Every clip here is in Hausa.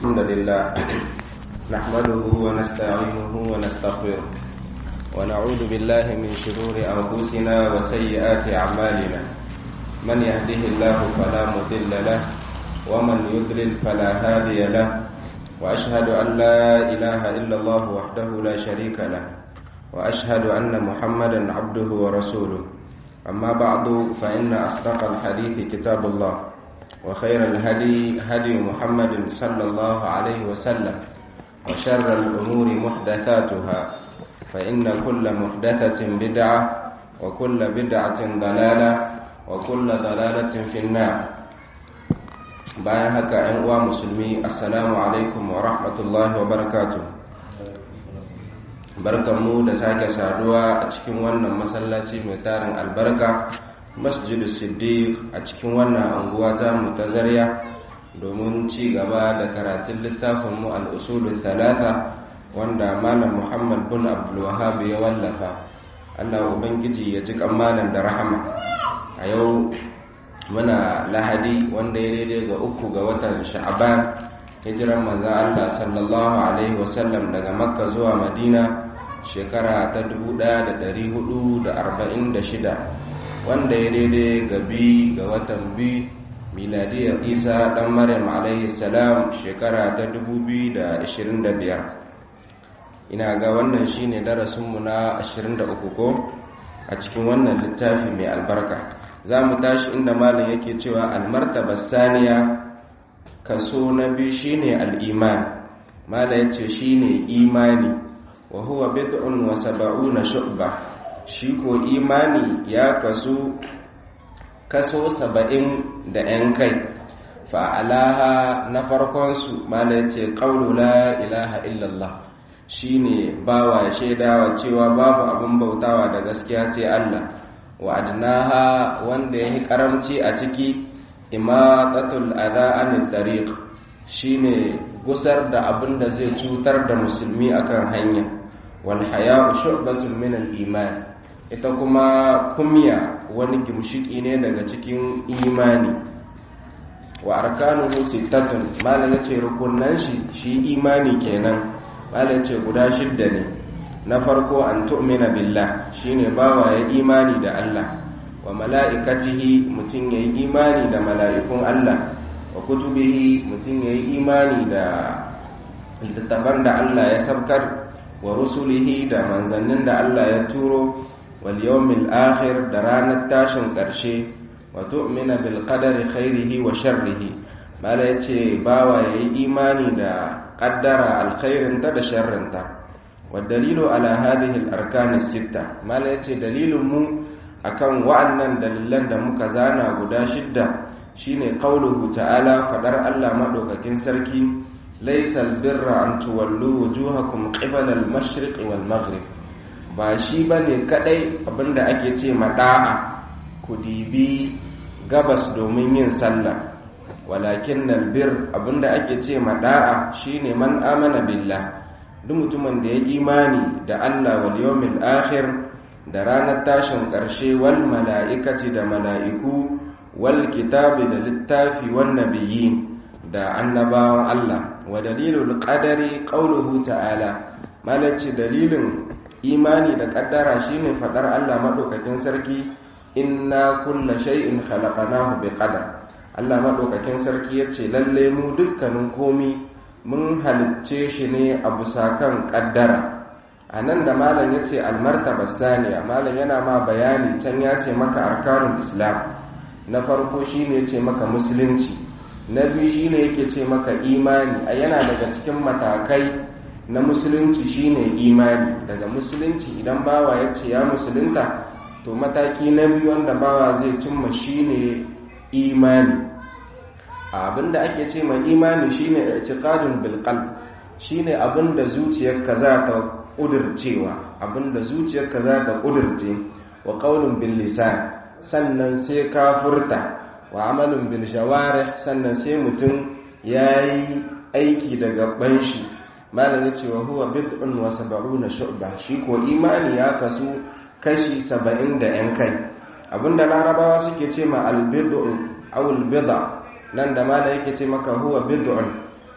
الحمد لله نحمده ونستعينه ونستغفره ونعوذ بالله من شرور أنفسنا وسيئات أعمالنا من يهده الله فلا مضل له ومن يضلل فلا هادي له وأشهد أن لا إله إلا الله وحده لا شريك له وأشهد أن محمدا عبده ورسوله أما بعد فإن أصدق الحديث كتاب الله وخير الهدي هدي محمد صلى الله عليه وسلم وشر الأمور محدثاتها فإن كل محدثة بدعة وكل بدعة ضلالة وكل ضلالة في النار bayan haka ‘yan uwa musulmi assalamu alaikum wa rahmatullahi wa barakatu barkanmu da sake saduwa a cikin wannan masallaci mai tarin albarka masjidu siddiq a cikin wannan anguwa ta mutazariya domin ci gaba da karatun littafinmu al'usulun talata wanda malam muhammad bin abdulwahab ya wallafa allah ubangiji ya ji malam da rahama a yau muna lahadi wanda ya daidai ga uku ga watan sha'aban hijiran manzan allah sallallahu alaihi wasallam daga makka zuwa madina shekara ta 1446 wanda ya daidai ga bi ga watan bi miladiyar isa dan maryam alaihi salam shekara ta 2025 ina ga wannan shine darasinmu na 23 ko a cikin wannan littafi mai albarka za mu tashi inda malam yake cewa almartaba saniya kaso na biyu shine al'iman malam ya ce shine imani wa huwa bid'un wa sab'una shu'ba shi ko imani ya kaso kaso saba'in da 'yan kai fa'alaha na farkonsu malam ya ce ƙaunu la ilaha illallah shine bawa shaidawa cewa babu abin bautawa da gaskiya sai Allah wa adnaha wanda yayi karamci a ciki imatatul adha anit tariq shine gusar da abin da zai cutar da musulmi akan hanya wal haya'u shu'batun min al iman ita kuma kumya wani gimshiki ne daga cikin imani wa arkanuhu sittatun malam yace rukunnan shi shi imani kenan malam ce guda shidda ne na farko an tu'mina billah shine bawa ya imani da Allah wa mala'ikatihi mutum yayi imani da mala'ikun Allah wa kutubihi mutum yayi imani da littattafan da Allah ya sabkar wa rusulihi da manzannin da Allah ya turo wal yawmil akhir da ranar tashin ƙarshe wa tu'mina bil qadari khairihi wa sharrihi mala yace bawa yayi imani da qaddara alkhairinta da sharrinta والدليل على هذه الأركان الستة ما ليتي دليل مو akan wa'annan dalilan da muka zana guda shidda shine qauluhu ta'ala fadar Allah madaukakin sarki laysal birra an tuwallu wujuhakum qibala al-mashriq wal maghrib ba shi bane kadai abinda ake ce mada'a ku dibi gabas domin yin sallah walakin albir abinda ake ce mada'a shine man amana billah duk mutumin da ya imani da Allah wal yawmil akhir da ranar tashin ƙarshe wal mala'ikati da mala'iku wal kitabi da littafi wan nabiyyin da annabawan Allah wa dalilul qadari qauluhu ta'ala malaci dalilin imani da kaddara shine fadar Allah madaukakin sarki inna kulla shay'in khalaqnahu biqadar Allah madaukakin sarki yace lalle mu dukkanin komi mun halicce shi ne a bisa kan ƙaddara a nan da malam ya ce almartaba saniya malam yana ma bayani can ya ce maka arkanun islam na farko shi ne ce maka musulunci na biyu shi ne yake ce maka imani a yana daga cikin matakai na musulunci shi ne imani daga musulunci idan bawa ya ce ya musulunta to mataki na biyu wanda bawa zai cimma shi ne imani abinda ake ce mai imani shine i'tiqadun bil qalb shine abinda zuciyarka za ta kudircewa abinda zuciyarka za ta kudirce wa qaulun bil lisan sannan sai ka furta wa amalun bil jawarih sannan sai mutum yayi aiki da gaban shi malam yace wa huwa bid'un wa sab'una shu'ba shi ko imani ya kasu kashi 70 da yan kai abinda larabawa suke ce ma al bid'u aw al bid'a nan da mala yake ce maka huwa bid'un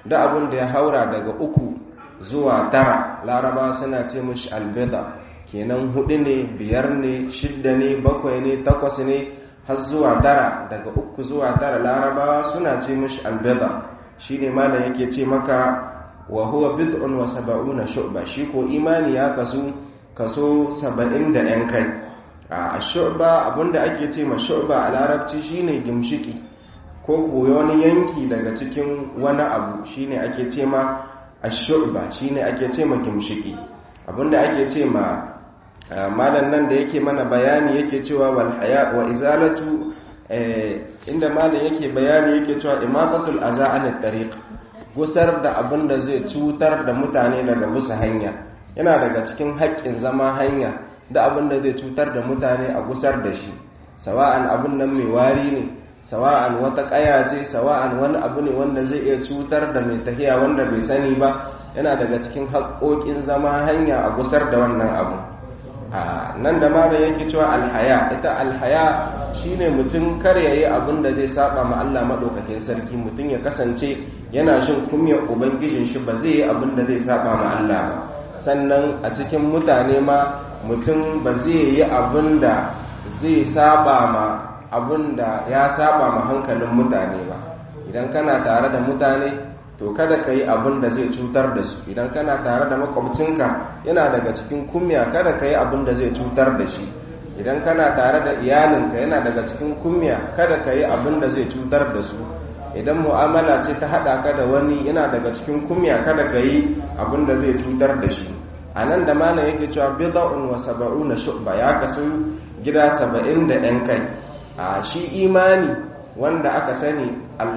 da abin da ya haura daga uku zuwa tara laraba suna ce mishi albida kenan hudu ne biyar ne shidda ne bakwai ne takwas ne har zuwa tara daga uku zuwa tara larabawa suna ce mishi albida shi ne malam yake ce maka wa huwa bid'un wa saba'una shu'ba shi ko imani ya kasu kaso saba'in da yan kai a shu'ba abinda ake ce ma shu'ba a larabci shine gimshiki ko koyo wani yanki daga cikin wani abu shine ake ce ma ash-shu'ba shine ake ce ma gimshiki abinda ake ce ma malan nan da yake mana bayani yake cewa wal haya wa izalatu inda malan yake bayani yake cewa imatatul aza an tariq gusar da abin da zai cutar da mutane daga bisa hanya yana daga cikin haƙƙin zama hanya da abin da zai cutar da mutane a gusar da shi sawa'an abin nan mai wari ne sawa'an wata ƙaya ce sawa'an wani abu ne wanda zai iya cutar da mai tahiya wanda bai sani ba yana daga cikin haƙƙoƙin zama hanya a gusar da wannan abu nan da malam yake cewa alhaya ita alhaya shine mutum kar yayi abin da zai saba ma Allah madaukakin sarki mutum ya kasance yana shin kumyar ubangijin shi ba zai yi abin da zai saba ma Allah ba sannan a cikin mutane ma mutum ba zai yi abin da zai saba ma abin da ya saba ma hankalin mutane ba idan kana tare da mutane to kada ka yi abin da zai cutar da su idan kana tare da makwabcinka yana daga cikin kumya kada ka yi abin da zai cutar da shi idan kana tare da iyalinka yana daga cikin kumya kada ka yi abin da zai cutar da su idan mu'amala ce ta haɗa ka da wani yana daga cikin kumya kada ka yi abin da zai cutar da shi a nan da malam yake cewa bid'un wa sab'una shu'ba ya kasu gida saba'in da ɗan kai a shi imani wanda aka sani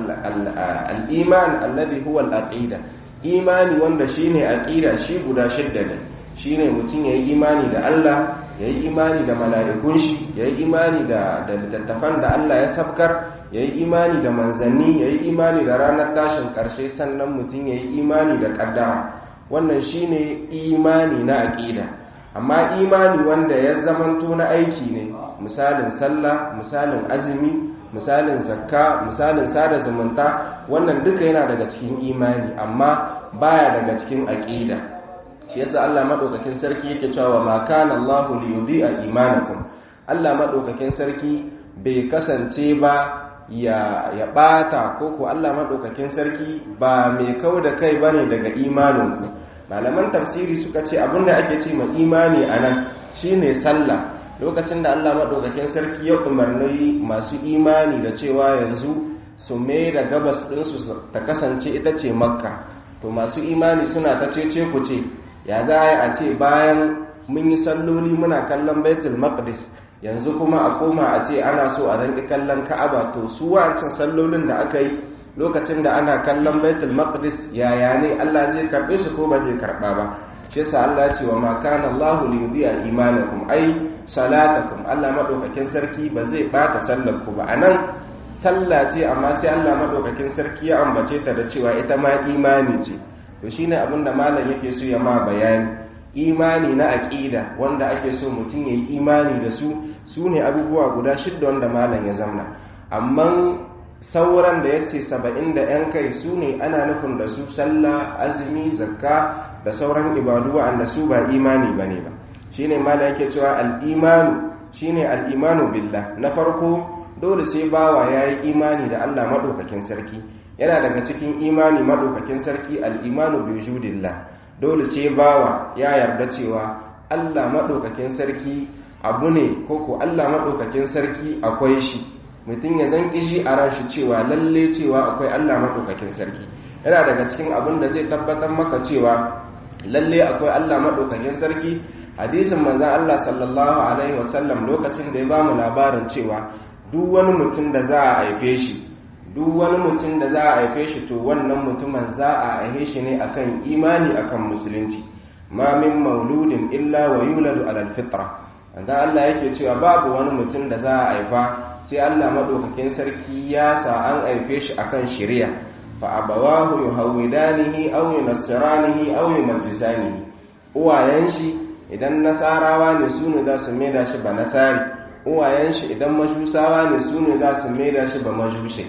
al'iman alladhi huwa al'aqida imani wanda shine aqida shi guda shidda ne shine mutum yayi imani da Allah yayi imani da mala'ikun shi yayi imani da littattafan da Allah ya sabkar yayi imani da manzanni yayi imani da ranar tashin karshe sannan mutum yayi imani da kaddara wannan shine imani na aqida amma imani wanda ya zamanto na aiki ne misalin sallah misalin azumi misalin zakka misalin sada zumunta wannan duka yana daga cikin imani amma baya daga cikin aqida shi yasa Allah madaukakin sarki yake cewa ma kana Allahu li yudhi'a imanakum Allah madaukakin sarki bai kasance ba ya ya bata ko ko Allah madaukakin sarki ba mai kau da kai bane daga imaninku malaman tafsiri suka ce abinda ake ce ma imani anan shine sallah lokacin da Allah maɗaukakin sarki ya umarni masu imani da cewa yanzu su mai da gabas ɗinsu ta kasance ita ce makka to masu imani suna ta cece ku ce ya za a ce bayan mun yi salloli muna kallon baitul maqdis yanzu kuma a koma a ce ana so a zanki kallon ka'aba to su wancan sallolin da aka yi lokacin da ana kallon baitul maqdis yaya ne Allah zai karbe su ko ba zai karba ba shi yasa Allah ya ce wa ma kana Allahu li yudhi'a imanakum ai salatakum Allah madaukakin sarki ba zai bata sallar ku ba anan sallah ce amma sai Allah madaukakin sarki ya ambace ta da cewa ita ma imani ce to shine abin da malam yake so ya ma bayani imani na aqida wanda ake so mutum yayi imani da su sune abubuwa guda shidda wanda malam ya zamna amma sauran da yace saba'in da yan kai sune ana nufin da su sallah azumi zakka da sauran ibadu wa'anda su ba imani bane ba shine malam yake cewa al-imanu shine al-imanu billah na farko dole sai bawa yayi imani da Allah madaukakin sarki yana daga cikin imani madaukakin sarki al-imanu bi wujudillah dole sai bawa ya yarda cewa Allah madaukakin sarki abu ne koko Allah madaukakin sarki akwai shi mutum ya zan kishi a ran shi cewa lalle cewa akwai Allah madaukakin sarki yana daga cikin abin da zai tabbatar maka cewa lalle akwai Allah madaukakin sarki hadisin manzon Allah sallallahu alaihi wasallam lokacin da ya bamu labarin cewa duk wani mutum da za a haife shi duk wani mutum da za a haife shi to wannan mutumin za a haife shi ne akan imani akan musulunci ma min mauludin illa wa yuladu alal fitra wanda Allah yake cewa babu wani mutum da za a haifa sai Allah madaukakin sarki ya sa an haife shi akan shari'a fa abawahu yuhawidanihi aw yunassiranihi aw yumajjisanihi uwayen shi idan nasarawa ne su ne za su maida shi ba nasari uwayen shi idan majusawa ne su ne za su maida shi ba majushe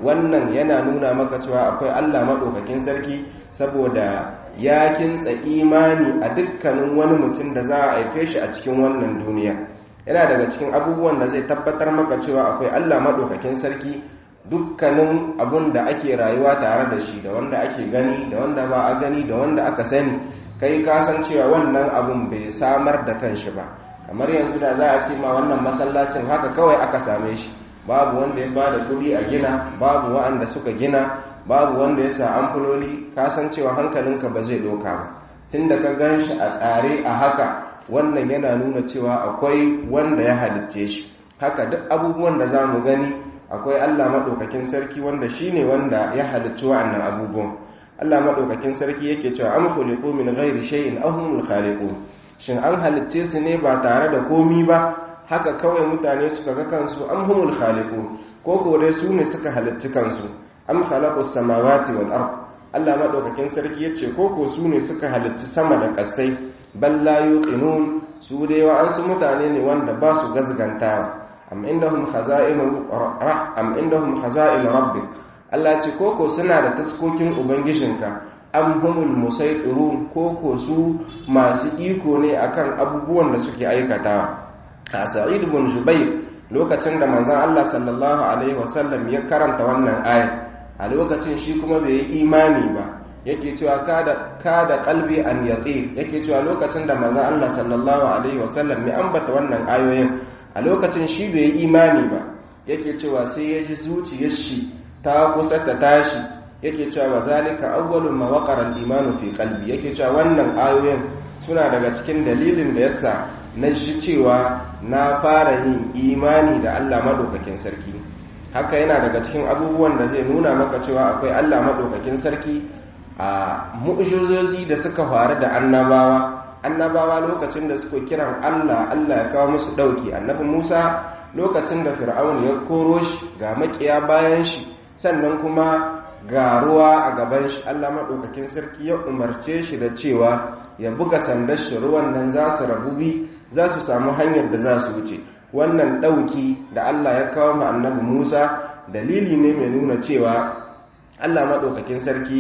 wannan yana nuna maka cewa akwai Allah maɗaukakin sarki saboda ya kintsa imani a dukkanin wani mutum da za a haife shi a cikin wannan duniya yana daga cikin abubuwan da zai tabbatar maka cewa akwai Allah maɗaukakin sarki dukkanin abun da ake rayuwa tare da shi da wanda ake gani da wanda ba a gani da wanda aka sani kai ka san cewa wannan abun bai samar da kanshi ba kamar yanzu da za a ce ma wannan masallacin haka kawai aka same shi babu wanda ya bada kuɗi a gina babu wa'anda suka gina babu wanda ya sa amfuloli ka san cewa hankalinka ba zai doka ba tunda ka gan shi a tsare a haka wannan yana nuna cewa akwai wanda ya halicce shi haka duk abubuwan da za mu gani akwai allah maɗaukakin sarki wanda shi ne wanda ya halicci wa'annan abubuwan allah maɗaukakin sarki yake cewa an khuliqu min ghairi shay'in ahumul khaliqun shin an halicce su ne ba tare da komi ba haka kawai mutane suka ga kansu am humul khaliqun ko ko dai su ne suka halicci kansu am khalaqus samawati wal ard Allah madaukakin sarki yace ko ko su ne suka halicci sama da kasai bal la yuqinun su dai wa an su mutane ne wanda ba su gazgantawa am indahum khaza'inu am indahum khaza'in rabbik Allah ce ko ko suna da taskokin ubangijinka am humul musaitirun ko ko su masu iko ne akan abubuwan da suke aikatawa a sa'id ibn jubair lokacin da manzon Allah sallallahu alaihi wasallam ya karanta wannan ayat a lokacin shi kuma bai yi imani ba yake cewa kada kada qalbi an yati yake cewa lokacin da manzon Allah sallallahu alaihi wasallam ya ambata wannan ayoyin a lokacin shi bai yi imani ba yake cewa sai ya ji zuciyar shi ta kusa ta tashi yake cewa wa zalika awwalu ma waqara al-imanu fi qalbi yake cewa wannan ayoyin suna daga cikin dalilin da yasa na shi cewa na fara yin imani da Allah madaukakin sarki haka yana daga cikin abubuwan da zai nuna maka cewa akwai Allah madaukakin sarki a mu'jizozi da suka faru da annabawa annabawa lokacin da suka kiran Allah Allah ya kawo musu dauki annabi Musa lokacin da Fir'aun ya koro shi ga makiya bayan shi sannan kuma ga ruwa a gaban shi Allah maɗaukakin sarki ya umarce shi da cewa ya buga sandar shi ruwan nan za su rabu bi za su samu hanyar da za su wuce wannan ɗauki da Allah ya kawo ma annabi Musa dalili ne mai nuna cewa Allah maɗaukakin sarki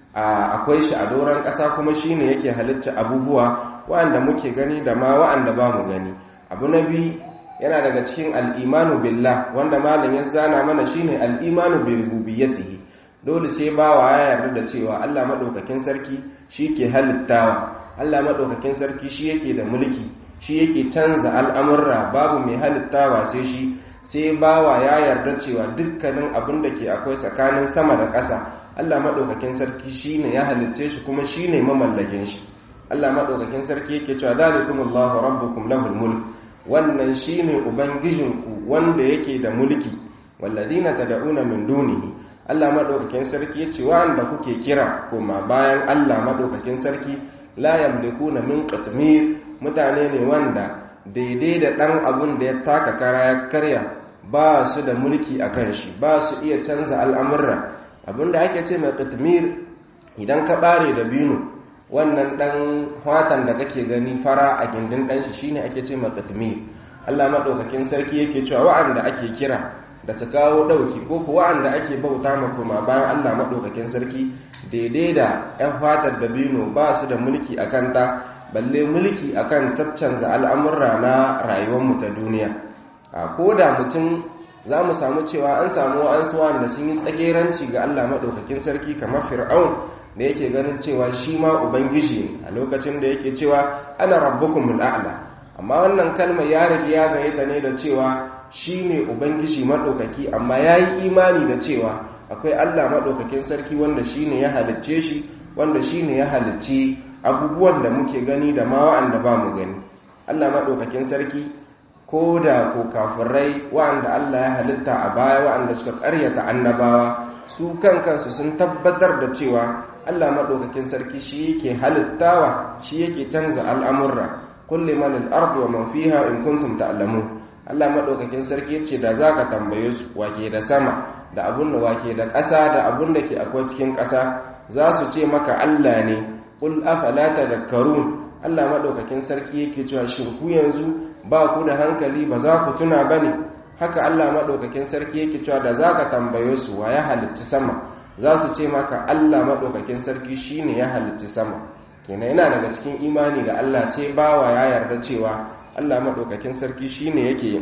akwai shi a doron ƙasa kuma shi ne yake halitta abubuwa wa'anda muke gani da ma wa'anda ba mu gani abu na biyu yana daga cikin al'imanu billah wanda malam ya zana mana shine al'imanu bi rububiyyatihi dole sai bawa ya yarda da cewa Allah madaukakin sarki shi ke halittawa Allah madaukakin sarki shi yake da mulki shi yake canza al'amurra babu mai halittawa sai shi sai bawa ya yarda cewa dukkanin abin da ke akwai tsakanin sama da ƙasa Allah madaukakin sarki shine ya halitce shi kuma shine mamallakin shi Allah madaukakin sarki yake cewa zalikumullahu rabbukum lahul mulk wannan shine ubangijinku wanda yake da mulki walladina tad'una min dunihi Allah madaukakin sarki yace wanda kuke kira koma bayan Allah madaukakin sarki la yamlikuna min qatmir mutane ne wanda daidai da dan abun da ya taka kara ya karya ba su da mulki akan shi ba su iya canza al'amurra abinda ake ce mai qatmir idan ka bare da binu wannan dan watan da kake gani fara a gindin dan shi shine ake ce mai qatmir Allah madaukakin sarki yake cewa wa'anda ake kira da su kawo ɗauki ko kuwa wa'anda ake bauta ma kuma bayan Allah maɗaukakin sarki daidai da 'yan fatar da bino ba su da mulki a kanta balle mulki a kan caccanza al'amurra na rayuwarmu ta duniya a ko da mutum za mu samu cewa an samu an suwa da sun yi tsageranci ga Allah maɗaukakin sarki kamar fir'aun da yake ganin cewa shi ma ubangiji a lokacin da yake cewa ana rabbukumul a'la amma wannan kalmar ya rage ya gayyata ne da cewa shi ne ubangiji maɗaukaki amma ya yi imani da cewa akwai allah maɗaukakin sarki wanda shi ne ya halicce shi wanda shi ne ya halicci abubuwan da muke gani da ma wa'anda ba mu gani allah maɗaukakin sarki ko da ko kafirai wa'anda allah ya halitta a baya wa'anda suka ƙaryata annabawa su kan kansu sun tabbatar da cewa allah maɗaukakin sarki shi yake halittawa shi yake canza al'amurra kulli man al-ardu wa man fiha in kuntum ta'lamun Allah maɗaukakin sarki ce da za ka tambaye su wake da sama da abun da wake da ƙasa da abun da ke akwai cikin ƙasa za su ce maka Allah ne ƙul afala tadhakkarun Allah maɗaukakin sarki yake cewa shin ku yanzu ba ku da hankali ba za ku tuna bane haka Allah maɗaukakin sarki yake cewa da za ka tambaye su wa ya halitti sama za su ce maka Allah maɗaukakin sarki shi ne ya halitti sama kenan yana daga cikin imani da Allah sai bawa ya yarda cewa Allah maɗaukakin sarki shi ne yake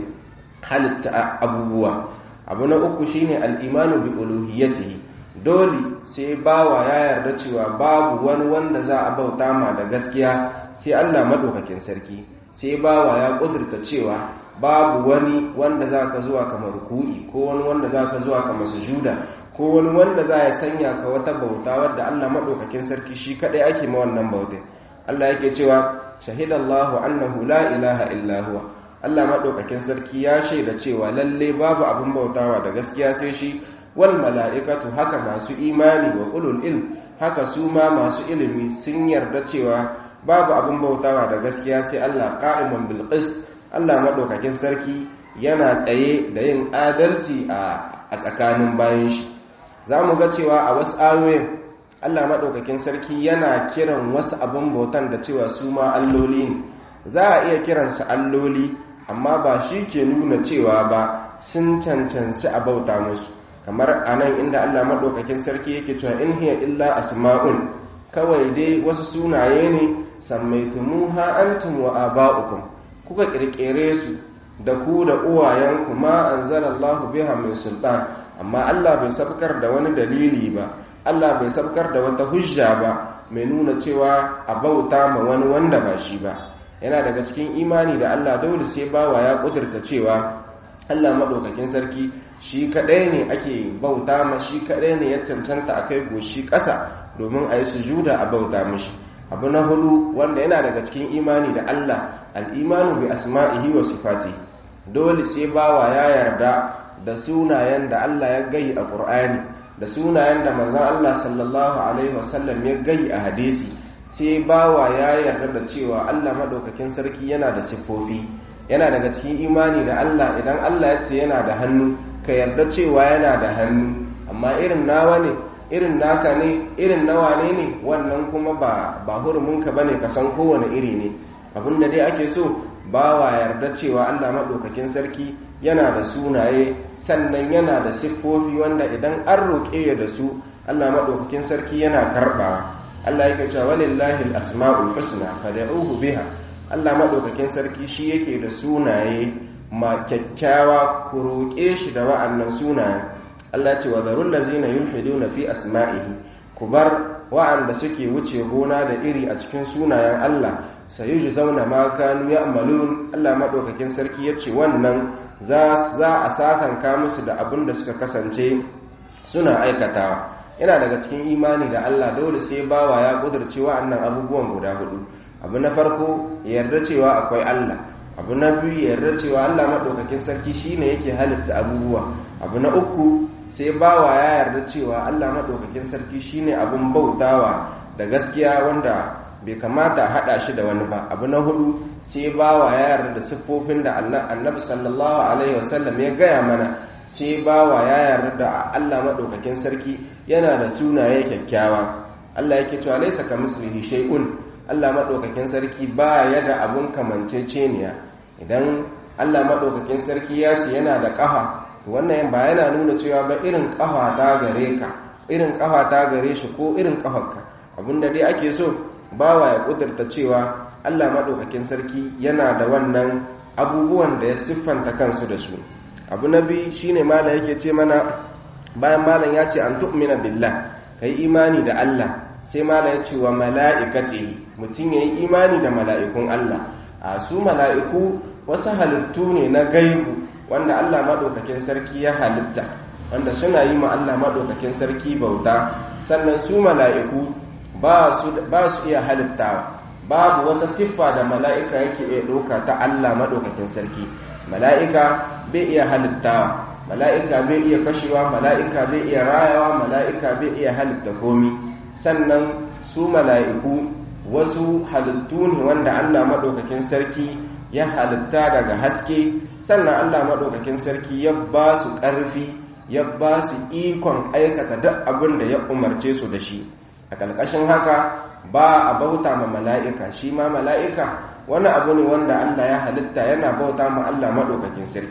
halitta abubuwa abu na uku shi ne al'imanu bi uluhiyatihi dole sai bawa ya yarda cewa babu wani wanda za a bauta ma da gaskiya sai Allah maɗaukakin sarki sai bawa ya ƙudurta cewa babu wani wanda za ka zuwa kamar ruku'i ko wani wanda za ka zuwa kamar sujuda ko wani wanda za ya sanya ka wata bauta wadda Allah maɗaukakin sarki shi kaɗai ake ma wannan bautai Allah yake cewa shahidallahu annahu la ilaha illa huwa Allah maɗaukakin sarki ya shaida cewa lalle babu abin bautawa da gaskiya sai shi wal mala'ikatu haka masu imani wa ulul ilm haka su ma masu ilimi sun yarda cewa babu abin bautawa da gaskiya sai Allah qa'iman bil qist Allah maɗaukakin sarki yana tsaye da yin adalci a tsakanin bayan shi za mu ga cewa a wasu ayoyin Allah maɗaukakin sarki yana kiran wasu abin bautan da cewa su ma alloli ne za a iya kiransu alloli amma ba shi ke nuna cewa ba sun cancanci a bauta musu kamar a nan inda Allah maɗaukakin sarki yake cewa in hiya illa asma'un kawai dai wasu sunaye ne sammaitumuha antum wa aba'ukum kuka kirkire su da ku da uwayenku ma anzalallahu biha min sultan amma Allah bai sabkar da wani dalili ba Allah bai sabkar da wata hujja ba mai nuna cewa a bauta ma wani wanda ba shi ba yana daga cikin imani da Allah dole sai bawa ya kudurta cewa Allah madaukakin sarki shi kadai ne ake bauta ma shi kadai ne ya cancanta a kai goshi ƙasa domin a yi sujuda a bauta mishi abu na hudu wanda yana daga cikin imani da Allah al'imanu bi asma'ihi wa sifati dole sai bawa ya yarda da sunayen da Allah ya gayi a ƙur'ani da sunayen da manzan Allah sallallahu alaihi wasallam ya gayi a hadisi sai bawa ya yarda da cewa Allah maɗaukakin sarki yana da siffofi yana daga cikin imani da Allah idan Allah ya ce yana da hannu ka yarda cewa yana da hannu amma irin nawa ne irin naka ne irin nawa ne ne wannan kuma ba ba hurumunka bane ka san kowane iri ne abinda dai ake so bawa yarda cewa Allah madaukakin sarki yana da sunaye sannan yana da siffofi wanda idan an roƙe ya da su Allah madaukakin sarki yana karɓawa Allah yake cewa walillahi al-asma'ul husna fad'uhu biha Allah madaukakin sarki shi yake da sunaye ma kyakkyawa ku roƙe shi da wa'annan sunayen Allah ce wa zarun lazina yulhiduna fi asma'ihi ku bar wa'anda suke wuce gona da iri a cikin sunayen Allah sayuji zauna ma kanu ya'malun Allah madaukakin sarki yace wannan za za a sakanka musu da abin da suka kasance suna aikatawa yana daga cikin imani da Allah dole sai bawa ya kudurce wa'annan abubuwan guda hudu abu na farko ya yarda cewa akwai Allah abu na biyu ya yarda cewa Allah madaukakin sarki shine yake halitta abubuwa abu na uku sai bawa ya yarda cewa Allah maɗaukakin sarki shine abin bautawa da gaskiya wanda bai kamata haɗa shi da wani ba abu na hudu sai bawa ya yarda da siffofin da annabi sallallahu alaihi wasallam ya gaya mana sai bawa ya yarda da Allah maɗaukakin sarki yana da sunaye kyakkyawa Allah yake cewa laisa ka mislihi shay'un Allah maɗaukakin sarki ba ya da abun kamanceceniya idan Allah maɗaukakin sarki ya ce yana da ƙafa wannan ba yana nuna cewa ba irin kafa ta gare ka irin kafa ta gare shi ko irin kafarka abinda dai ake so bawa ya kudurta cewa Allah madaukakin sarki yana da wannan abubuwan da ya siffanta kansu da su abu na biyu shine malam yake ce mana bayan malam ya ce an tu'mina billah kai imani da Allah sai malam ya ce wa mala'ikatihi mutum yayi imani da mala'ikun Allah a su mala'iku wasu halittu ne na gaibu wanda Allah maɗaukakin sarki ya halitta wanda suna yi ma Allah maɗaukakin sarki bauta sannan su mala'iku ba su iya halittawa babu wata siffa da mala'ika yake iya ɗauka ta Allah maɗaukakin sarki mala'ika bai iya halittawa mala'ika bai iya kashewa mala'ika bai iya rayawa mala'ika bai iya halitta komi sannan su mala'iku wasu halittu ne wanda Allah maɗaukakin sarki ya halitta daga haske sannan Allah maɗaukakin sarki ya ba su ƙarfi ya ba su ikon aikata duk abin da ya umarce su da shi a ƙarƙashin haka ba a bauta ma mala'ika shi ma mala'ika wani abu ne wanda Allah ya halitta yana bauta ma Allah maɗaukakin sarki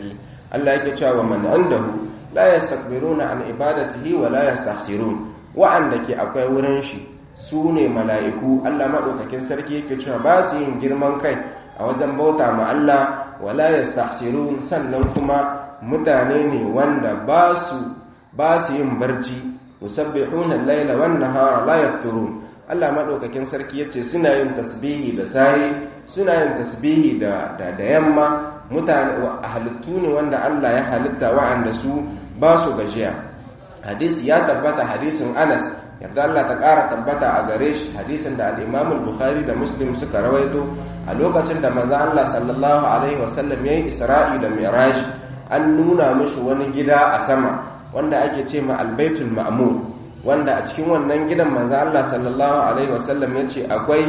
Allah yake cewa man indahu la yastakbiruna an ibadatihi wa la yastahsirun wa'anda ke akwai wurin shi su ne mala'iku Allah madaukakin sarki yake cewa ba su yin girman kai a wajen bauta ma Allah wa la yastahsirun sannan kuma mutane ne wanda ba su ba su yin barci yusabbihuna al-laila wan nahara la yafturun Allah madaukakin sarki yace suna yin tasbihi da sahi suna yin tasbihi da da, da yamma mutane halittu ne wanda Allah ya halitta wa'anda su ba su gajiya hadisi ya tabbata hadisin Anas yarda Allah ta ƙara tabbata a gare shi hadisin da al-Imam al-Bukhari da Muslim suka rawaito a lokacin da manzo Allah sallallahu alaihi wasallam yayin Isra'i da Mi'raj an nuna mishi wani gida a sama wanda ake ce ma albaitul ma'mur wanda a cikin wannan gidan manzo Allah sallallahu alaihi wasallam yace akwai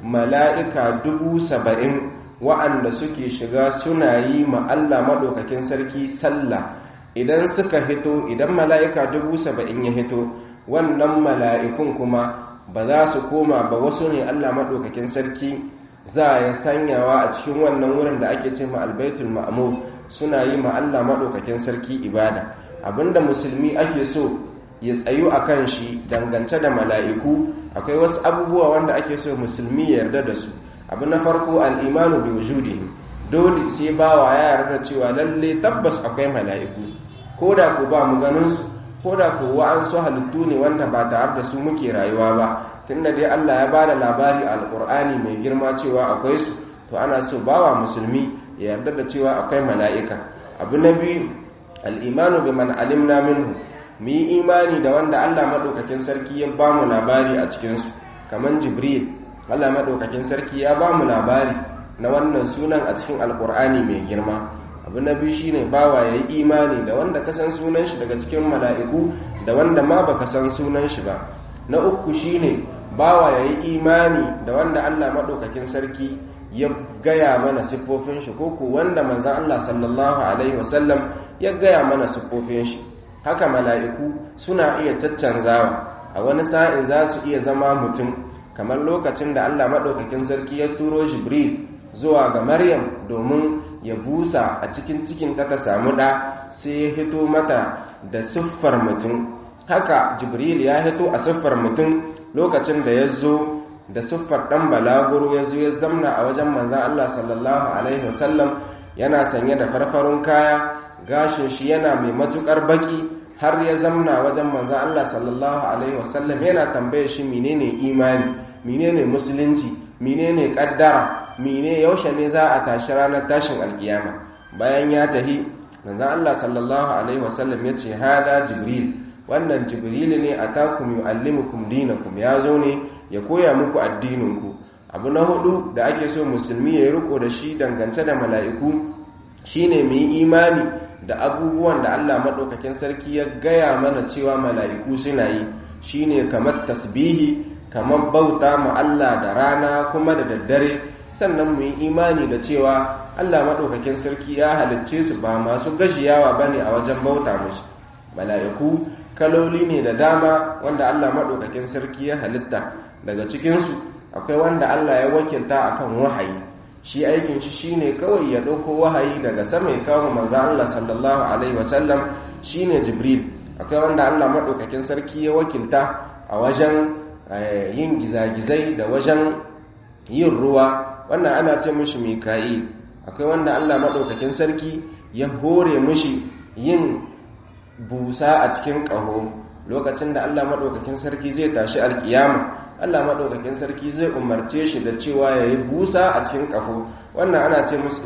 mala'ika dubu saba'in wa'anda suke shiga suna yi ma Allah madaukakin sarki sallah idan suka hito idan mala'ika dubu saba'in ya hito wannan mala'ikun kuma ba za su koma ba wasu ne Allah madaukakin sarki za ya sanyawa a cikin wannan wurin da ake ce ma albaitul ma'mur suna yi ma Allah madaukakin sarki ibada abinda musulmi ake so ya tsayu a kan shi dangance da mala'iku akwai wasu abubuwa wanda ake so musulmi ya yarda da su abu na farko al'imanu bi wujudi dole sai bawa ya yarda cewa lalle tabbas akwai mala'iku ko da ku ba mu ganin su ko da ku wa'ansu halittu ne wanda ba tare da su muke rayuwa ba tunda dai Allah ya bada labari a alƙur'ani mai girma cewa akwai su to ana so bawa musulmi ya yarda da cewa akwai mala'ika abu na biyu al'imanu bi man alimna minhu mu yi imani da wanda Allah maɗaukakin sarki ya ba mu labari a cikinsu kamar jibril Allah maɗaukakin sarki ya ba mu labari na wannan sunan a cikin alkur'ani mai girma abu na biyu shine bawa ya yi imani da wanda ka san sunan shi daga cikin mala'iku da wanda ma baka san sunan shi ba na uku shine bawa ya yi imani da wanda Allah maɗaukakin sarki ya gaya mana siffofin shi ko ku wanda manzan Allah sallallahu alaihi wasallam ya gaya mana siffofin shi haka mala'iku suna iya caccanzawa a wani sa'in za su iya zama mutum kamar lokacin da Allah maɗaukakin sarki ya turo jibril zuwa ga maryam domin ya busa a cikin cikin ta samu ɗa sai ya hito mata da siffar mutum haka jibril ya hito a siffar mutum lokacin da ya zo da siffar ɗan balaguro ya zo ya zamna a wajen manzan Allah sallallahu alaihi wasallam yana sanye da farfarun kaya gashin shi yana mai matukar baki har ya zamna wajen manzan Allah sallallahu alaihi wasallam yana tambaye shi menene imani menene musulunci menene kaddara mene yaushe ne za a tashi ranar tashin alkiyama bayan ya tahi manzan Allah sallallahu alaihi wasallam ya ce hada jibril wannan jibril ne atakum yuallimukum dinakum ya zo ne ya koya muku addininku abu na hudu da ake so musulmi ya yi riko da shi dangance da mala'iku shine mu yi imani da abubuwan da Allah maɗaukakin sarki ya gaya mana cewa mala'iku suna yi shine kamar tasbihi kamar bauta ma Allah da rana kuma da daddare sannan mu yi imani da cewa Allah maɗaukakin sarki ya halicce su ba masu gashiyawa ba ne a wajen bauta mashi mala'iku kaloli ne da dama wanda Allah maɗaukakin sarki ya halitta daga cikinsu akwai wanda Allah ya wakilta akan wahayi shi aikin shi shine kawai ya ɗauko wahayi daga sama ya kawo manzo Allah sallallahu alaihi wasallam shine Jibril akwai wanda Allah maɗaukakin sarki ya wakilta a wajen yin gizagizai da wajen yin ruwa wannan ana ce mishi Mika'il akwai wanda Allah maɗaukakin sarki ya hore mishi yin busa a cikin ƙaho lokacin da Allah maɗaukakin sarki zai tashi alkiyama Allah maɗaukakin sarki zai umarce shi da cewa ya yi busa a cikin ƙaho wannan ana ce musu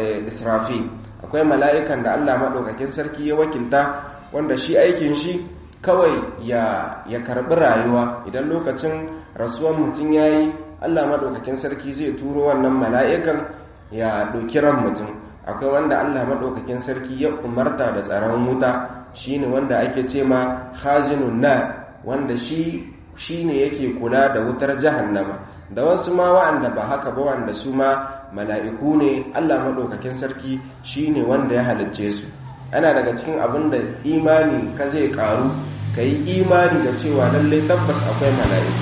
israfi akwai mala'ikan da Allah maɗaukakin sarki ya wakilta wanda shi aikin shi kawai ya, ya karɓi rayuwa idan lokacin rasuwan mutum ya yi Allah maɗaukakin sarki zai turo wannan mala'ikan ya ɗauki ran mutum akwai wanda Allah maɗaukakin sarki ya umarta da tsaron wuta shine wanda ake ce ma hazinun na wanda shi shi ne yake kula da wutar jahannama da wasu ma wa'anda ba haka ba wanda su ma mala'iku ne Allah maɗaukakin sarki shi ne wanda ya halicce su ana daga cikin abin da imani ka zai ƙaru ka yi imani da cewa lallai tabbas akwai mala'iku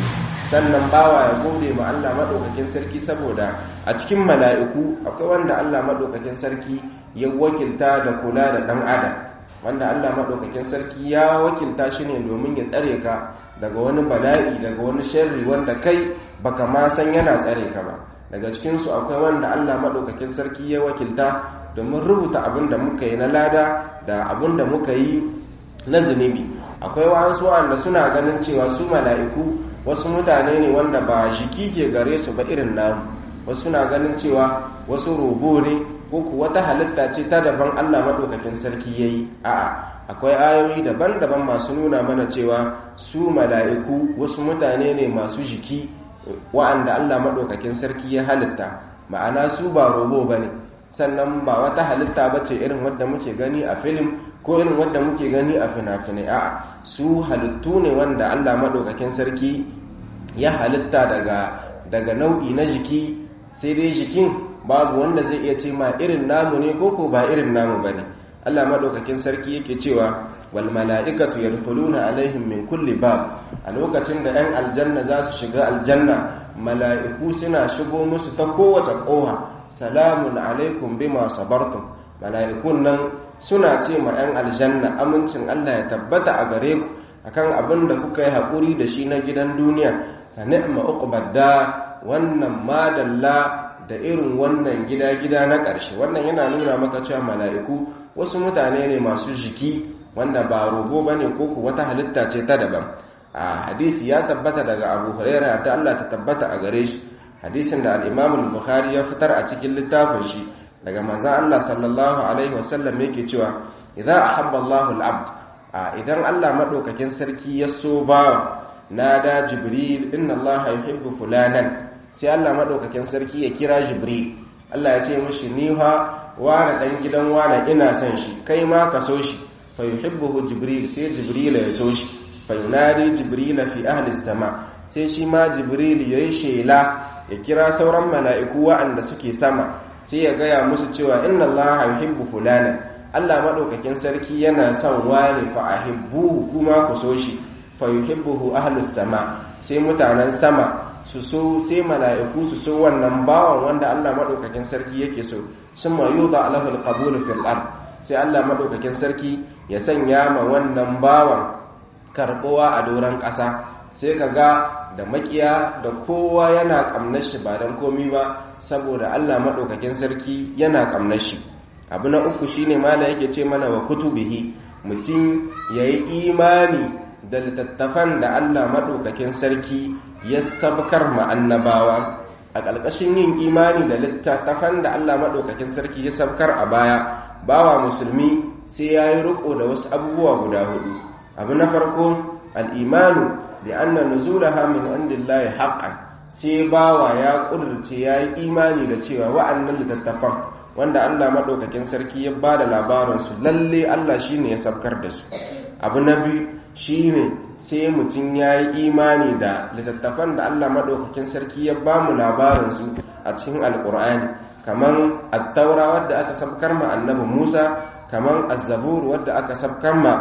sannan bawa ya gode ma Allah madaukakin sarki saboda a cikin mala'iku akwai wanda Allah madaukakin sarki ya wakilta da kula da dan adam wanda Allah madaukakin sarki ya wakilta shi ne domin ya tsare ka daga wani bala'i daga wani sharri wanda kai baka ma san yana tsare ka ba daga cikin su akwai wanda Allah madaukakin sarki ya wakilta domin rubuta abin da muka yi na lada da abin da muka yi na zunubi akwai wasu wanda suna ganin cewa su mala'iku wasu mutane ne wanda ba jiki ke gare su ba irin namu wasu suna ganin cewa wasu robo ne ko ku wata halitta ce ta daban Allah maɗaukakin sarki ya yi a'a akwai ayoyi daban-daban masu nuna mana cewa su mala'iku wasu mutane ne masu jiki wa'anda Allah maɗaukakin sarki ya halitta ma'ana su ba robo ba ne sannan ba wata halitta ba ce irin wadda muke gani a filim ko irin wadda muke gani a fina-finai a'a su halittu ne wanda allah maɗaukakin sarki ya halitta daga daga nau'i na jiki sai dai jikin babu wanda zai iya ce ma irin namu ne ko ko ba irin namu ba ne allah maɗaukakin sarki yake cewa wal mala'ikatu yadkhuluna alaihim min kulli bab a lokacin da 'yan aljanna za su shiga aljanna mala'iku suna shigo musu ta kowace ƙoha salamun alaikum bima sabartum mala'ikun nan suna ce ma 'yan aljanna amincin Allah ya tabbata a gare ku akan abin da kuka yi haƙuri da shi na gidan duniya ta ni'ma uqbadda wannan madalla da irin wannan gida-gida na ƙarshe wannan yana nuna maka cewa mala'iku wasu mutane ne masu jiki wanda ba rogo bane ko ku wata halitta ce ta daban a hadisi ya tabbata daga abu huraira ta Allah ta tabbata a gare shi hadisin da al-imam al-bukhari ya fitar a cikin littafin shi daga manzon Allah sallallahu alaihi wasallam yake cewa idza ahabba Allahu al-abd idan Allah madaukakin sarki ya so bawa nada jibril inna Allah yuhibbu fulanan sai Allah madaukakin sarki ya kira jibril Allah ya ce mishi ni ha wani dan gidan wani ina son shi kai ma ka so shi fa yuhibbuhu jibril sai jibril ya so shi fainari jibrila fi ahli sama sai shi ma jibril ya yi shela ya kira sauran mala'iku wa'anda suke sama sai ya gaya musu cewa inna allaha yuhibbu fulana Allah maɗaukakin sarki yana son wani fa ahibbuhu kuma ku so shi fa yuhibbuhu ahli sama sai mutanen sama su so sai mala'iku su so wannan bawan wanda Allah maɗaukakin sarki yake so summa yuda lahu alqabul fil ard sai Allah maɗaukakin sarki ya sanya ma wannan bawan karbowa a doron ƙasa sai ka ga da makiya da kowa yana ƙamnar shi ba don komi ba saboda allah maɗaukakin sarki yana ƙamnar shi abu na uku shine mala yake ce mana wa kutubihi mutum ya yi imani da littattafan da allah maɗaukakin sarki ya sabkar ma'annabawa a ƙarƙashin yin imani da littattafan da allah maɗaukakin sarki ya sabkar a baya bawa musulmi sai ya yi riƙo da wasu abubuwa guda hudu abu na farko al'imanu da anna nuzulaha min indillahi haqqan sai bawa ya ƙudurce ya yi imani da cewa wa'annan littattafan wanda Allah maɗaukakin sarki ya ba da labaransu lalle Allah shi ne ya sabkar da su abu na biyu shi ne sai mutum ya yi imani da littattafan da Allah maɗaukakin sarki ya ba mu labaransu a cikin alƙur'ani kamar attaura wadda aka sabkar ma annabi musa kamar azzabur wadda aka sabkar ma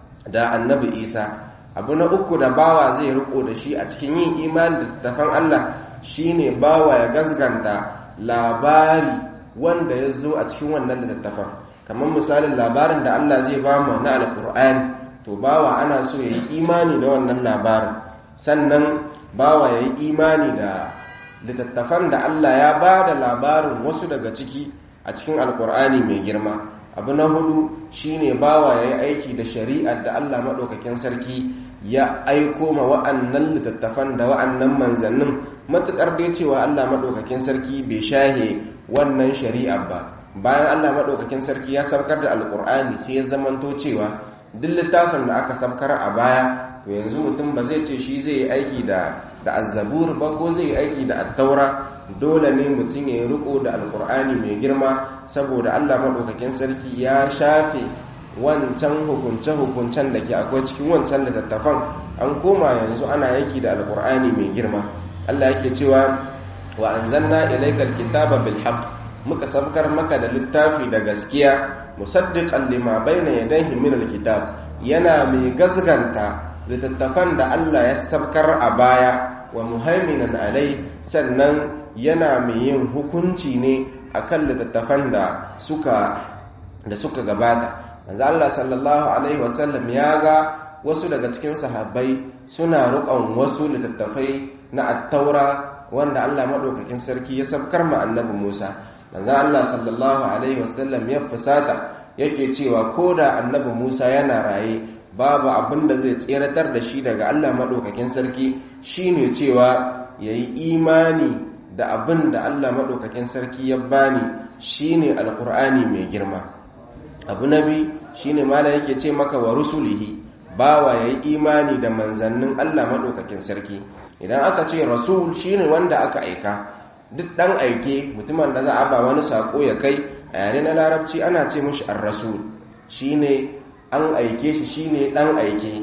da annabi isa abu na uku da bawa zai riko da shi a cikin yin imani da tafan allah shine bawa ya gasganta labari wanda ya zo a cikin wannan littattafan kamar misalin labarin da allah zai ba mu na alkur'ani to bawa ana so ya yi imani da wannan labarin sannan bawa ya yi imani da littattafan da allah ya ba da labarin wasu daga ciki a cikin alkur'ani mai girma abu na hudu shine bawa ya yi aiki da shari'ar da Allah maɗaukakin sarki ya aiko ma wa'annan littattafan da wa'annan manzannin matuƙar dai cewa Allah maɗaukakin sarki bai shahe wannan shari'ar ba bayan Allah maɗaukakin sarki ya saukar da alƙur'ani sai ya zamanto cewa duk littafin da aka saukar a baya to yanzu mutum ba zai ce shi zai yi aiki da da azzabur ba ko zai yi aiki da attaura dole ne mutum ya yi riko da alkur'ani mai girma saboda allah maɗaukakin sarki ya shafe wancan hukunce-hukuncen da ke akwai cikin wancan littattafan an koma yanzu ana yaki da alkur'ani mai girma allah yake cewa wa an zanna ilaikar kitaba bil haqq muka sabkar maka da littafi da gaskiya musaddiqan lima bayna yadayhi min alkitab yana mai gazganta littattafan da Allah ya sabkar a baya wa muhaiminan alai sannan yana mai yin hukunci ne akan littattafan da suka da suka gabata manzo Allah sallallahu alaihi wasallam ya ga wasu daga cikin sahabbai suna rukon wasu littattafai na attaura wanda Allah madaukakin sarki ya sabkar ma annabi Musa manzo Allah sallallahu alaihi wasallam ya fusata yake cewa koda annabi Musa yana raye babu abin da zai tseratar da shi daga Allah madaukakin sarki shine cewa yayi imani da abin da Allah madaukakin sarki ya bani shine alqur'ani mai girma abu nabi shine mala yake ce maka wa rusulihi bawa yayi imani da manzannin Allah madaukakin sarki idan aka ce rasul shine wanda aka aika duk dan aike mutumin da za a ba wani sako ya kai a yare na larabci ana ce mushi ar-rasul shine an aike shi shine dan aike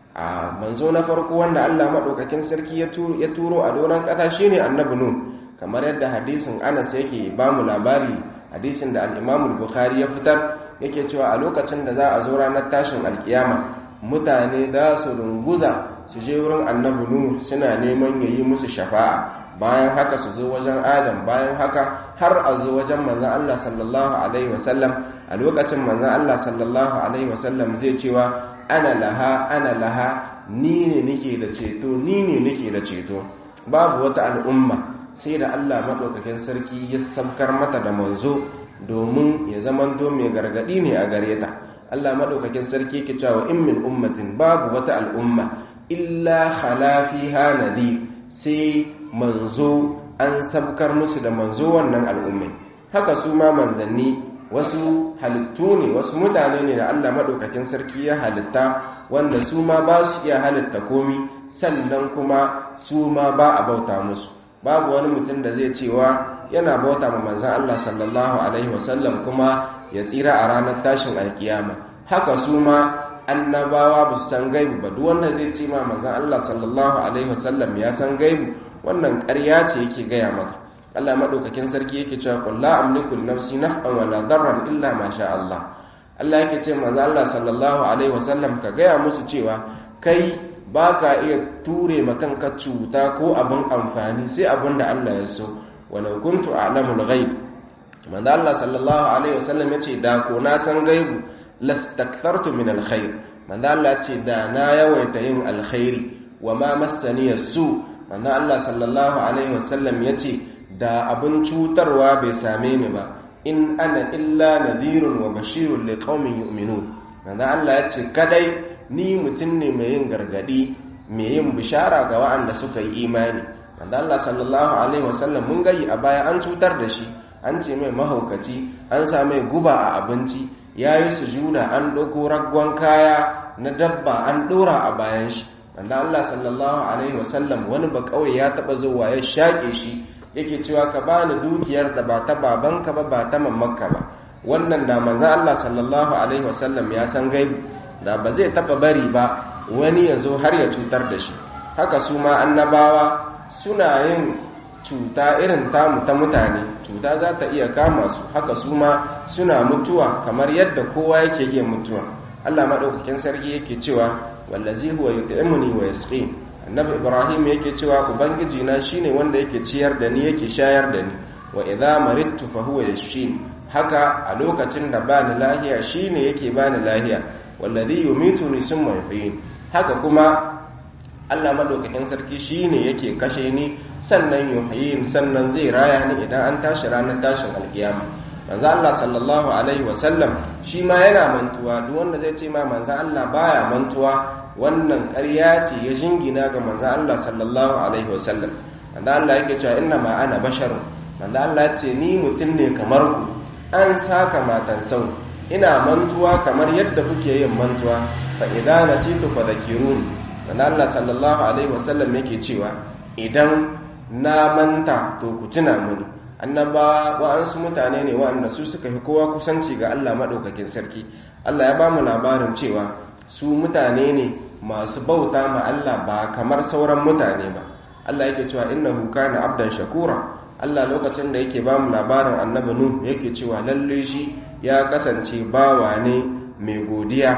a manzo na farko wanda Allah madaukakin sarki ya turo a doron kasa shine annabi nuh kamar yadda hadisin Anas yake ba mu labari hadisin da al-Imam al-Bukhari ya fitar yake cewa a lokacin da za a zo ranar tashin alkiyama mutane da su runguza su je wurin annabi nuh suna neman yayi musu shafa'a bayan haka su zo wajen adam bayan haka har a zo wajen manzon Allah sallallahu alaihi wasallam a lokacin manzon Allah sallallahu alaihi wasallam zai cewa ana laha ana laha ni ne nake da ceto ni ne nake da ceto babu wata al'umma sai da Allah madaukakin sarki ya sabkar mata da manzo domin ya zamanto mai gargadi ne a gare ta Allah madaukakin sarki yake cewa in min ummatin babu wata al'umma illa khala fiha nadir sai manzo an sabkar musu da manzo wannan al'ummai haka su ma manzanni wasu halittu ne wasu mutane ne da Allah madaukakin sarki ya halitta wanda su ma ba su iya halitta komi sannan kuma su ma ba a bauta musu babu wani mutum da zai cewa yana bauta ma manzan Allah sallallahu alaihi wasallam kuma ya tsira a ranar tashin alkiyama haka su ma annabawa ba su san gaibu ba duk wanda zai ce ma manzan Allah sallallahu alaihi wasallam ya san gaibu wannan ƙarya ce yake gaya maka Allah madaukakin sarki yake cewa qul la amliku li nafsi naf'an wala darran illa ma sha Allah Allah yake ce manzan Allah sallallahu alaihi wasallam ka gaya musu cewa kai ba ka iya ture makanka cuta ko abin amfani sai abin da Allah ya so walau kuntu a'lamul ghaib manzo Allah sallallahu alaihi wasallam yace da ko na san gaibu lastakthartu min alkhair manzo Allah ce da na yawaita yin alkhairi wa ma massani su manzo Allah sallallahu alaihi wasallam yace da abin cutarwa bai same ni ba in ana illa nadhirun wa bashirun liqaumin yu'minun manzo Allah yace kadai ni mutum ne mai yin gargadi mai yin bishara ga waɗanda suka yi imani wanda Allah sallallahu alaihi wasallam mun gayi a baya an cutar da shi an ce mai mahaukaci an sa mai guba a abinci ya yi sujuda an ɗauko raggon kaya na dabba an ɗora a bayan shi wanda Allah sallallahu alaihi wasallam wani ba kawai ya taɓa zuwa ya shaƙe shi yake cewa ka bani dukiyar da ba ta babanka ba ba ta mamanka ba wannan da manzo Allah sallallahu alaihi wasallam ya san gaibi da ba zai taba bari ba wani ya zo har ya cutar da shi haka su ma annabawa suna yin cuta irin tamu ta mutane cuta za ta iya kama su haka su ma suna mutuwa kamar yadda kowa yake iya mutuwa Allah maɗaukakin sarki yake cewa wallazi huwa yut'imuni wa yasqin annabi ibrahim yake cewa ubangiji na shine wanda yake ciyar da ni yake shayar da ni wa idza maridtu fa huwa yashfin haka a lokacin da bani lahiya shine yake bani lahiya wallazi yumituni summa yuhyin haka kuma Allah madaukakin sarki shine yake kashe ni sannan yuhyin sannan zai raya ni idan an tashi ranar tashin alkiyama manzo Allah sallallahu alaihi wasallam shi ma yana mantuwa duk wanda zai ce ma manzo Allah baya mantuwa wannan ƙarya ce ya jingina ga manzo Allah sallallahu alaihi wasallam manzo Allah yake cewa inna ma ana basharun manzo Allah ce ni mutum ne kamar ku an saka matan sau ina mantuwa kamar yadda kuke yin mantuwa fa idza nasitu fadhakirun manzo Allah sallallahu alaihi wasallam yake cewa idan na manta to ku tuna mini annabawa wa'ansu mutane ne wa'anda su suka fi kowa kusanci ga Allah madaukakin sarki Allah ya bamu labarin cewa su mutane ne masu bauta ma Allah ba kamar sauran mutane ba Allah yake cewa innahu kana abdan shakura Allah lokacin da yake ba mu labarin annabi Nuh yake cewa lalle shi ya kasance bawa ne mai godiya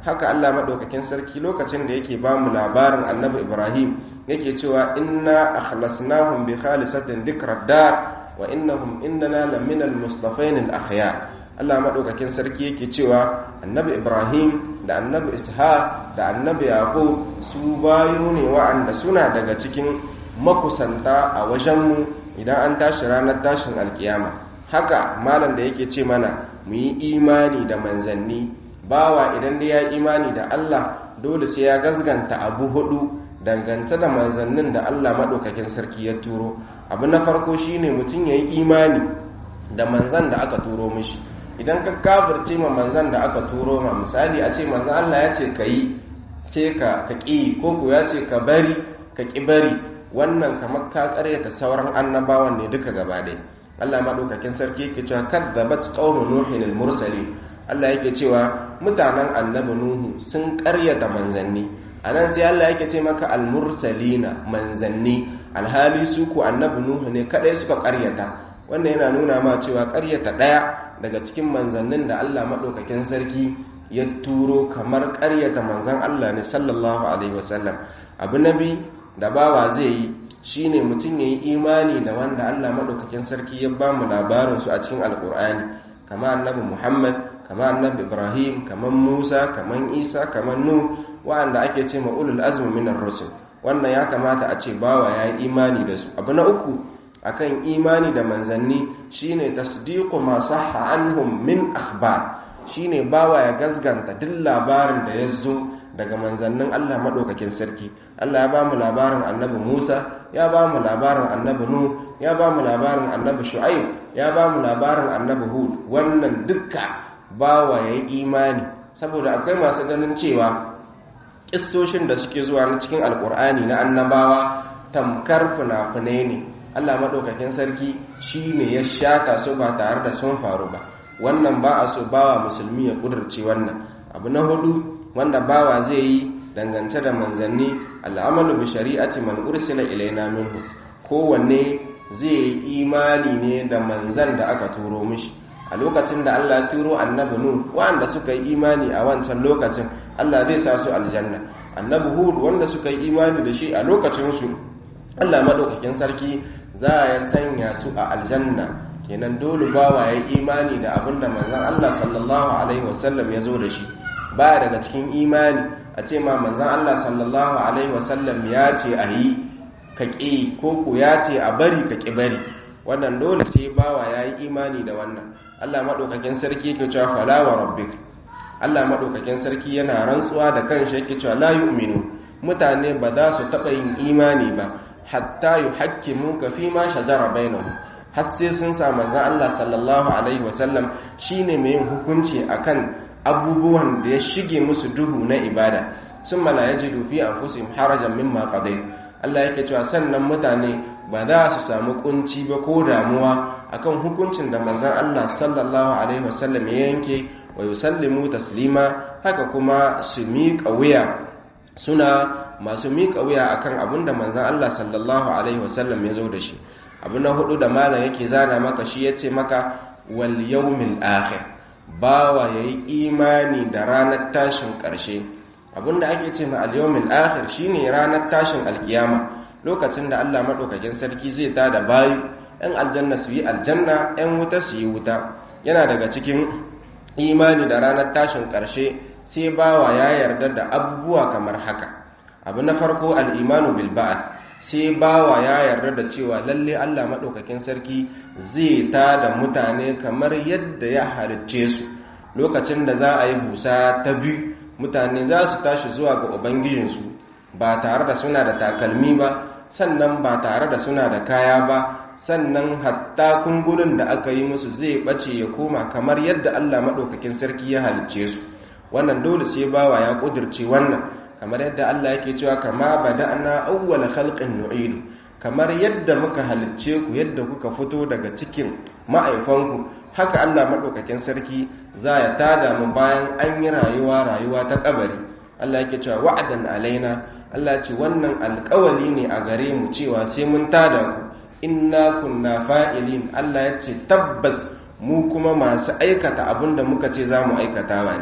haka Allah madaukakin sarki lokacin da yake ba mu labarin annabi Ibrahim yake cewa inna akhlasnahum bi khalisatin dhikrad dar wa innahum innana laminal mustafain al akhyar Allah madaukakin sarki yake cewa annabi Ibrahim da annabi Ishaq da annabi Yaqub su bayo ne wa'anda suna daga cikin makusanta a wajenmu idan an tashi ranar tashin alkiyama haka malam da yake ce mana mu yi imani da manzanni bawa idan da ya imani da Allah dole sai ya gasganta abu hudu dangance da manzannin da Allah maɗaukakin sarki ya turo abu na farko shine mutum ya yi imani da manzan da aka turo mishi idan ka kafirce ma manzan da aka turo ma misali a ce manzan Allah ya ce ka yi sai ka ƙi ko ko ya ce ka bari ka ƙi bari wannan kamar ka ƙaryata sauran annabawan ne duka gaba ɗaya Allah maɗaukakin sarki yake cewa kadzabat qaumu nuhin al-mursalin Allah yake cewa mutanen annabi Nuhu sun ƙaryata manzanni a nan sai Allah yake ce maka almursalina manzanni alhali su ku annabi Nuhu ne kadai suka ƙaryata wannan yana nuna ma cewa ƙaryata ɗaya daga cikin manzannin da Allah maɗaukakin sarki ya turo kamar ƙaryata manzan Allah ne sallallahu alaihi wasallam abu nabi da bawa zai yi shine mutum ya yi imani da wanda Allah maɗaukakin sarki ya ba mu labarinsu a cikin alƙur'ani kama annabi Muhammad kama annabi ibrahim kaman musa kaman isa kaman nu wa'anda ake ce ma ulul azmi minar rusul wannan ya kamata a ce bawa ya yi imani da su abu na uku akan imani da manzanni shine tasdiqu ma sahha anhum min akhbar shine bawa ya gasganta duk labarin da ya zo daga manzannin Allah madaukakin sarki Allah ya bamu labarin annabi Musa ya bamu labarin annabi Nu ya bamu labarin annabi Shu'aib ya bamu labarin annabi Hud wannan dukka bawa ya yi imani saboda akwai masu ganin cewa ƙistoshin da suke zuwa na cikin alƙur'ani na annabawa tamkar fina-finai ne allah maɗaukakin sarki shi ne ya shata su ba tare da sun faru ba wannan ba a so bawa musulmi ya ƙudurce wannan abu na hudu wanda bawa zai yi dangance da manzanni al'amalu bi shari'ati man ursila ilaina minhu kowanne zai yi imani ne da manzan da aka turo mishi a lokacin da Allah turo annabi nu wanda suka yi imani a wancan lokacin Allah zai sa su aljanna annabi hud wanda suka yi imani da shi a lokacin su Allah madaukakin sarki za ya sanya su a aljanna kenan dole bawa ya imani da abinda manzon Allah sallallahu alaihi wasallam ya zo da shi ba daga cikin imani a ce ma manzon Allah sallallahu alaihi wasallam ya ce a yi ka ƙi ko ku ya ce a bari ka ƙi bari wannan dole sai bawa ya yi imani da wannan Allah maɗaukakin sarki yake cewa fala wa rabbik Allah maɗaukakin sarki yana rantsuwa da kanshi yake cewa la yu'minu mutane ba za su taɓa yin imani ba hatta yuhakkimu ka fi ma shajara bainahum har sai sun sa manzon Allah sallallahu alaihi wasallam shine mai yin hukunci akan abubuwan da ya shige musu duhu na ibada summa la yajidu fi anfusihim harajan mimma qadayt Allah yake cewa sannan mutane ba za su samu kunci ba ko damuwa akan hukuncin da manzon Allah sallallahu alaihi wasallam ya yanke wa yusallimu taslima haka kuma su miƙa wuya suna masu miƙa wuya akan abin da manzon Allah sallallahu alaihi wasallam ya zo da shi abu na hudu da malam yake zana maka shi yace maka wal yawmil akhir bawa yayi imani da ranar tashin ƙarshe abinda ake ce ma al-yawmil akhir shine ranar tashin alkiyama lokacin da Allah madaukakin sarki zai tada bayi ɗan aljanna su yi aljanna ɗan wuta su yi wuta yana daga cikin imani da ranar tashin ƙarshe sai bawa ya yarda da abubuwa kamar haka abu na farko al-imanu bil ba'd sai bawa ya yarda da cewa lalle Allah madaukakin sarki zai tada mutane kamar yadda ya halicce su lokacin da za a yi busa ta biyu mutane za su tashi zuwa ga ubangijinsu ba tare da suna da takalmi ba sannan ba tare da suna da kaya ba sannan hatta kungurin da aka yi musu zai bace ya koma kamar yadda Allah maɗaukakin sarki ya halicce su wannan dole sai bawa ya ƙudurce wannan kamar yadda Allah yake cewa kama bada'na awwala khalqin nu'idu kamar yadda muka halicce ku yadda kuka fito daga cikin ma'aifanku haka Allah maɗaukakin sarki za ya tada mu bayan an yi rayuwa rayuwa ta kabari Allah yake cewa wa'adan alaina Allah ce wannan alƙawali ne a gare mu cewa sai mun tada ku inna kunna fa'ilin Allah ya ce tabbas mu kuma masu aikata abin da muka ce za mu aikata ba ne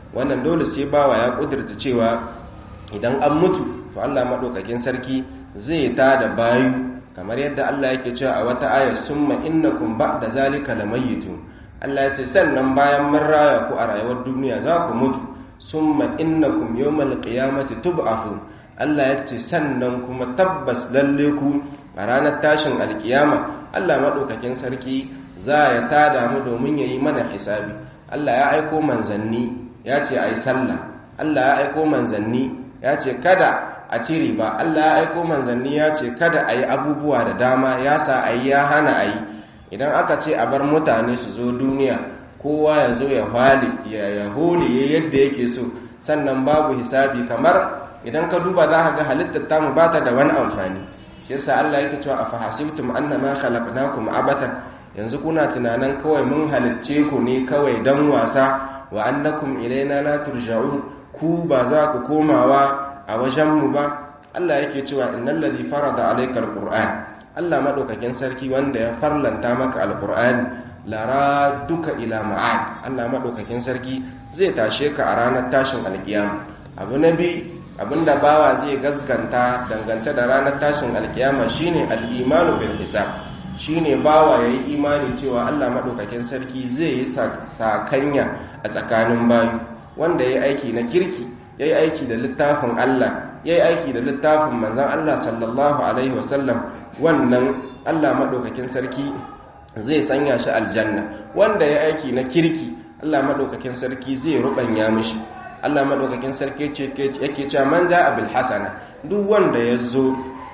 wannan dole sai bawa ya kudurta cewa idan an mutu to Allah madaukakin sarki zai ta da bayu kamar yadda Allah yake cewa a wata aya summa innakum ba'da zalika lamayitun Allah ya ce sannan bayan mun raya ku a rayuwar duniya za ku mutu summa innakum yawmal qiyamati tub'athun Allah ya ce sannan kuma tabbas lalle ku a ranar tashin alkiyama Allah madaukakin sarki za ya tada mu domin yayi mana hisabi Allah ya aiko manzanni ya ce ai sallah Allah ya aiko manzanni ya ce kada a ci riba Allah ya aiko manzanni ya ce kada a yi abubuwa da dama ya sa a yi ya hana a yi idan aka ce a bar mutane su zo duniya kowa ya zo ya hali ya holi ya yadda yake so sannan babu hisabi kamar idan ka duba za ka ga halittar tamu ba ta da wani amfani shi yasa Allah yake cewa afahasibtum annama khalaqnakum abatan yanzu kuna tunanin kawai mun halicce ku ne kawai dan wasa wa annakum ilaina la turja'un ku ba za ku komawa a wajenmu ba Allah yake cewa innal ladhi farada alayka alquran Allah madaukakin sarki wanda ya farlanta maka alqur'ani lara duka ila ma'ad Allah madaukakin sarki zai tashe ka a ranar tashin alkiyama abu nabi abinda bawa zai gaskanta dangance da ranar tashin alkiyama shine al-imanu bil hisab shine bawa yayi imani cewa Allah madaukakin sarki zai yi sakanya a tsakanin bayu wanda yayi aiki na kirki yayi aiki da littafin Allah yayi aiki da littafin manzon Allah sallallahu alaihi wasallam wannan Allah madaukakin sarki zai sanya shi aljanna wanda yayi aiki na kirki Allah madaukakin sarki zai rubanya mishi Allah madaukakin sarki yake cewa man ja'a bil hasana duk wanda yazo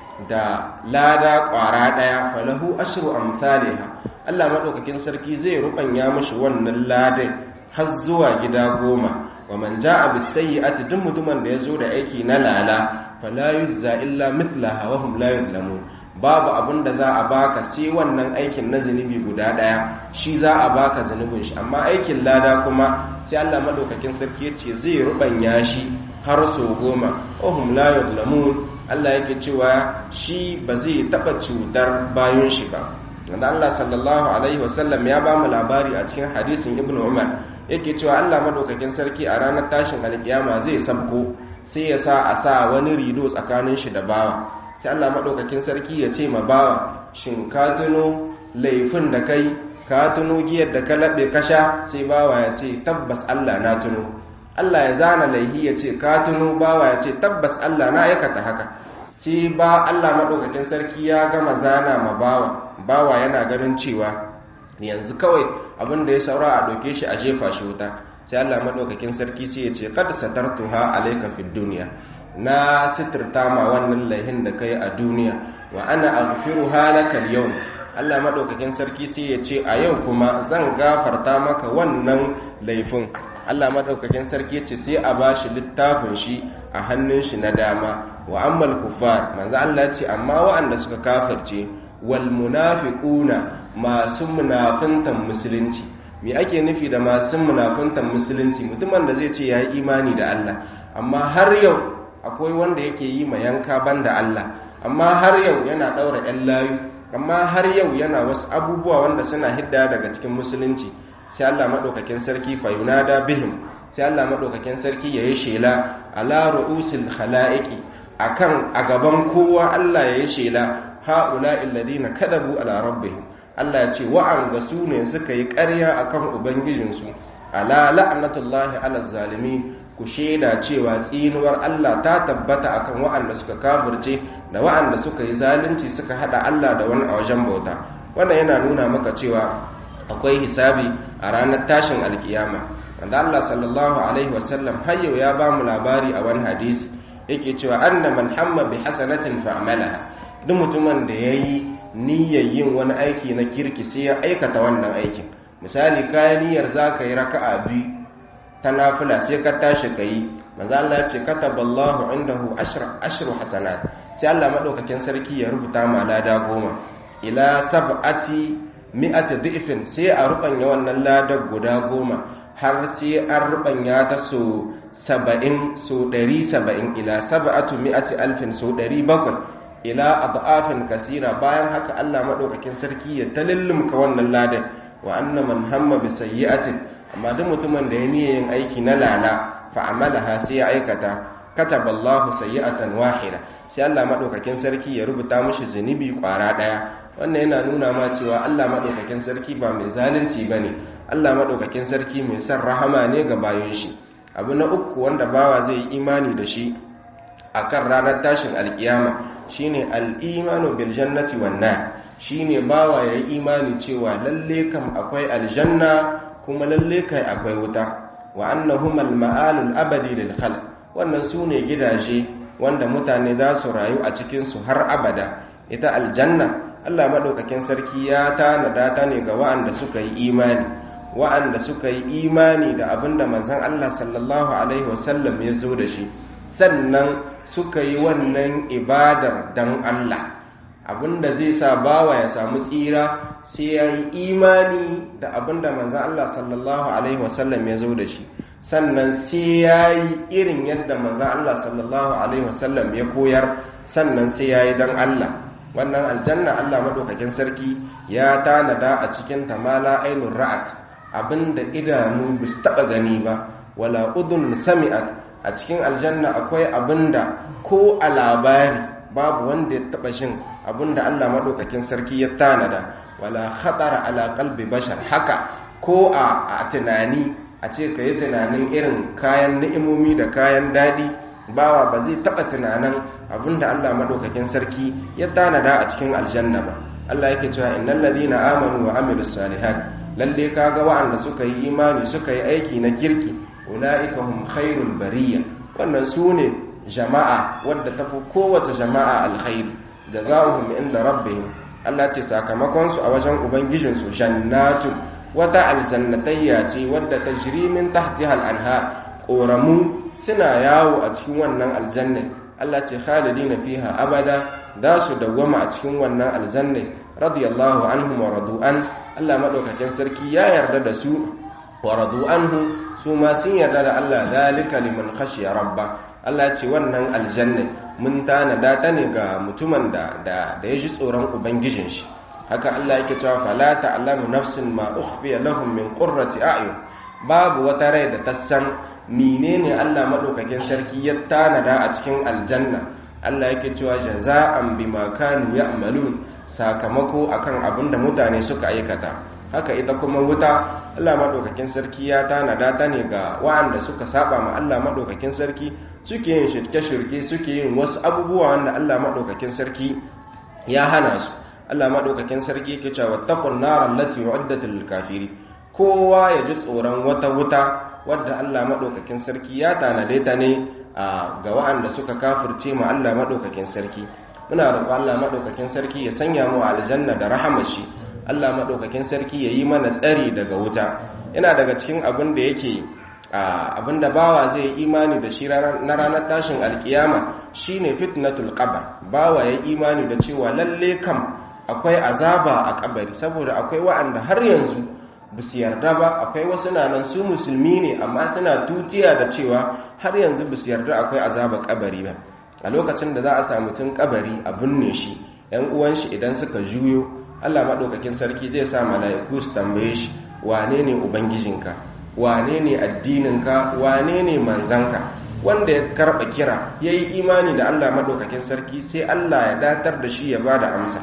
da lada kwara daya falahu ashru amsalha Allah madaukakin sarki zai rubanya mishi wannan ladan har zuwa gida goma wa man ja'a bis sayyi'ati duk mutumin da yazo da aiki na lala fala yuzza illa mithlaha wa hum la yuzlamun babu abin da za a baka sai wannan aikin na zunubi guda daya shi za a baka zunubin shi amma aikin lada kuma sai Allah madaukakin sarki yace zai rubanya shi har so goma wa hum la yuzlamun Allah yake cewa shi ba zai taba cutar bayan shi ba wanda Allah sallallahu alaihi wasallam ya ba mu labari a cikin hadisin Ibn Umar yake cewa Allah madaukakin sarki a ranar tashin alkiyama zai sabko sai ya sa a sa wani rido tsakanin shi da bawa sai Allah madaukakin sarki ya ce ma bawa shin ka tuno laifin da kai ka tuno giyar da ka laɓe ka sha sai bawa ya ce tabbas Allah na tuno Allah ya zana laihi ya ce ka tuno bawa ya ce tabbas Allah na aikata haka sai ba Allah madaukakin sarki ya gama zana ma bawa bawa yana ganin cewa yanzu kawai abin da ya saura a ɗauke shi a jefa shi wuta sai Allah maɗaukakin sarki sai ya ce kad satartuha alayka fid dunya na sitirta ma wannan laihin da kai a duniya wa ana aghfiruha laka al-yawm Allah maɗaukakin sarki sai ya ce a yau kuma zan gafarta maka wannan laifin Allah maɗaukakin sarki ya ce sai a bashi littafin shi a hannun shi na dama wa ammal kuffar manzo Allah ya ce amma waɗanda suka kafirce wal munafiquna masu munafintan musulunci me ake nufi da masu munafintan musulunci mutumin da zai ce ya yi imani da Allah amma har yau akwai wanda yake yi ma yanka banda Allah amma har yau yana ɗaura ‘yan layu amma har yau yana wasu abubuwa wanda suna hidda daga cikin musulunci sai Allah maɗaukakin sarki fayunada bihim sai Allah maɗaukakin sarki ya yi shela ala ru'usil khala'iqi akan a gaban kowa Allah ya yi shela ha'ula illadina kadabu ala rabbihim Allah ya ce wa'anga su ne suka yi ƙarya akan ubangijinsu ala la'natullahi ala zalimi ku shaida cewa tsinuwar Allah ta tabbata akan wa'anda suka kafirce da wa'anda suka yi zalunci suka hada Allah da wani a wajen bauta wannan yana nuna maka cewa akwai hisabi a ranar tashin alkiyama wanda Allah sallallahu alaihi wasallam har yau ya ba mu labari a wani hadisi yake cewa anna man hamma bi hasanatin fa'amalaha duk mutumin da yayi niyyar yin wani aiki na kirki sai ya aikata wannan aikin misali kayan niyyar za ka yi raka'a biyu ta nafila sai ka tashi ka yi manzo Allah ya ce kataballahu indahu ashra ashru hasanat sai Allah madaukakin sarki ya rubuta ma lada goma ila sab'ati mi'ati dhifin sai a rubanya wannan ladar guda goma har sai an rubanya ta so 70 so 170 ila sab'atu mi'ati alfin so 700 ila adafin kasira bayan haka Allah madaukakin sarki ya talillumka wannan ladan wa anna man hamma bi sayyi'atin amma duk mutumin da ya niyya yin aiki na lala fa amalaha sai ya aikata kataba Allahu sayyi'atan wahida sai Allah madaukakin sarki ya rubuta mishi zunubi kwara daya wannan yana nuna ma cewa Allah madaukakin sarki ba mai zalunci bane Allah madaukakin sarki mai son rahama ne ga bayan shi abu na uku wanda bawa zai yi imani da shi akan ranar tashin alkiyama shine al-imanu bil jannati wan nar shine bawa yayi imani cewa lalle kam akwai aljanna kuma lalle kai akwai wuta wa annahuma al-ma'alul abadi lil khalq wannan sune gidaje wanda mutane za su rayu a cikin su har abada ita aljanna Allah madaukakin sarki ya tanada ta ne ga wa'anda suka yi imani wa'anda suka yi imani da abinda manzon Allah sallallahu alaihi wasallam ya zo da shi sannan suka yi wannan ibadar dan Allah abinda zai sa bawa ya samu tsira sai ya yi imani da abinda manzan Allah sallallahu Alaihi wasallam ya zo da shi sannan sai ya yi irin yadda manzan Allah sallallahu Alaihi wasallam ya koyar sannan sai ya yi don Allah wannan aljanna Allah maɗaukakin sarki ya tanada a cikin tamala ainun ra'at abinda idanu ba su taɓa gani ba wala udun sami'at a cikin aljanna akwai abinda ko a labari babu wanda ya taba shin abinda Allah madaukakin sarki ya tanada wala khatara ala qalbi bashar haka ko a tunani a ce kai tunanin irin kayan ni'imomi da kayan dadi bawa ba zai taba tunanin abinda Allah madaukakin sarki ya tanada a cikin aljanna ba Allah yake cewa innal ladina amanu wa amilus salihat lalle kaga wa'anda suka yi imani suka yi aiki na kirki ulaika hum khairul bariyya wannan sune jama'a wadda ta fi kowace jama'a alkhairi da za'uhum inda rabbihim Allah ce sakamakonsu a wajen ubangijinsu jannatu wata aljannatayya ce wadda ta jiri min tahtiha al-anhar ƙoramu suna yawo a cikin wannan aljanna Allah ce khalidina fiha abada da su dawwama a cikin wannan aljanna radiyallahu anhum wa radu'an Allah madaukakin sarki ya yarda da su wa radu anhu su ma sun yarda da Allah zalika liman khashiya rabba Allah ce wannan aljanna mun tanada ta ne ga mutumin da da ya ji tsoron ubangijin shi haka Allah yake cewa fala ta'lamu nafsin ma ukhfiya lahum min qurrati a'yun babu wata rai da ta san menene Allah madaukakin sarki ya tanada a cikin aljanna Allah yake cewa jaza'an bima kanu ya'malun sakamako akan abin da mutane suka aikata haka ita kuma wuta Allah madaukakin sarki ya tanada ta ne ga waɗanda suka saba ma Allah madaukakin sarki suke yin shirke-shirke suke yin wasu abubuwa wanda Allah madaukakin sarki ya hana su Allah madaukakin sarki yake cewa taqun nar allati uiddat lil kafiri kowa ya ji tsoron wata wuta wadda Allah madaukakin sarki ya tanade ta ne ga waɗanda suka kafirce ma Allah madaukakin sarki muna roƙon Allah madaukakin sarki ya sanya mu aljanna da rahamar shi Allah maɗaukakin sarki ya yi mana tsari daga wuta yana daga cikin abin da yake abin da bawa zai yi imani da shi na ranar tashin alkiyama shine fitnatul qabr bawa ya yi imani da cewa lalle kam akwai azaba a kabari saboda akwai wa'anda har yanzu ba su yarda ba akwai wasu nan su musulmi ne amma suna tutiya da cewa har yanzu ba su yarda akwai azaba kabari ba a lokacin da za a samu tun kabari a binne shi yan uwan shi idan suka juyo Allah maɗaukakin sarki zai sa mala'iku su tambaye shi wane ne ubangijinka wane ne addininka wane ne manzanka wanda ya karɓa kira ya yi imani da Allah maɗaukakin sarki sai Allah ya datar da shi ya ba da amsa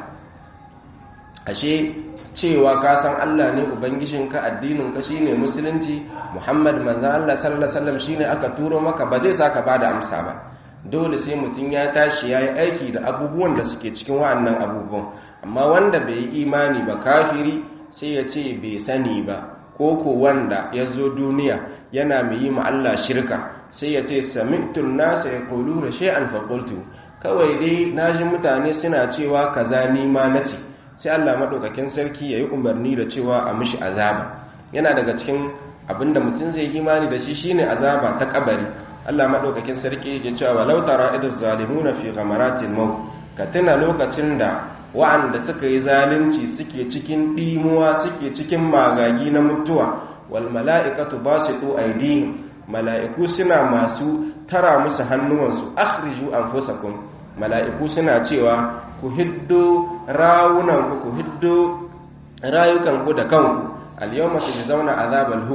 ashe cewa ka san Allah ne ubangijinka addininka shi ne musulunci muhammad manzan Allah sallallahu alaihi shi ne aka turo maka ba zai sa ka ba da amsa ba dole sai mutum ya tashi ya yi aiki da abubuwan da suke cikin wa'annan abubuwan amma wanda bai yi imani ba kafiri sai ya ce bai sani ba ko ko wanda ya zo duniya yana mai yi ma Allah shirka sai ya ce sami'tun nasa ya kulu da shay'an fa qultu kawai dai naji mutane suna cewa kaza ni ma nace sai Allah madaukakin sarki yayi umarni da cewa a mishi azaba yana daga cikin abinda mutum zai yi imani da shi shine azaba ta kabari Allah madaukakin sarki ya cewa walau tara idaz zalimuna fi ghamaratil maut ka tuna lokacin da wa'anda suka yi zalunci suke cikin ɗimuwa suke cikin magagi na mutuwa wal mala'ikatu basitu aydihim mala'iku suna masu tara musu hannuwansu akhriju anfusakum mala'iku suna cewa ku hiddo rawunanku ku hiddo rayukanku da kanku al-yawma tujzauna azabal hun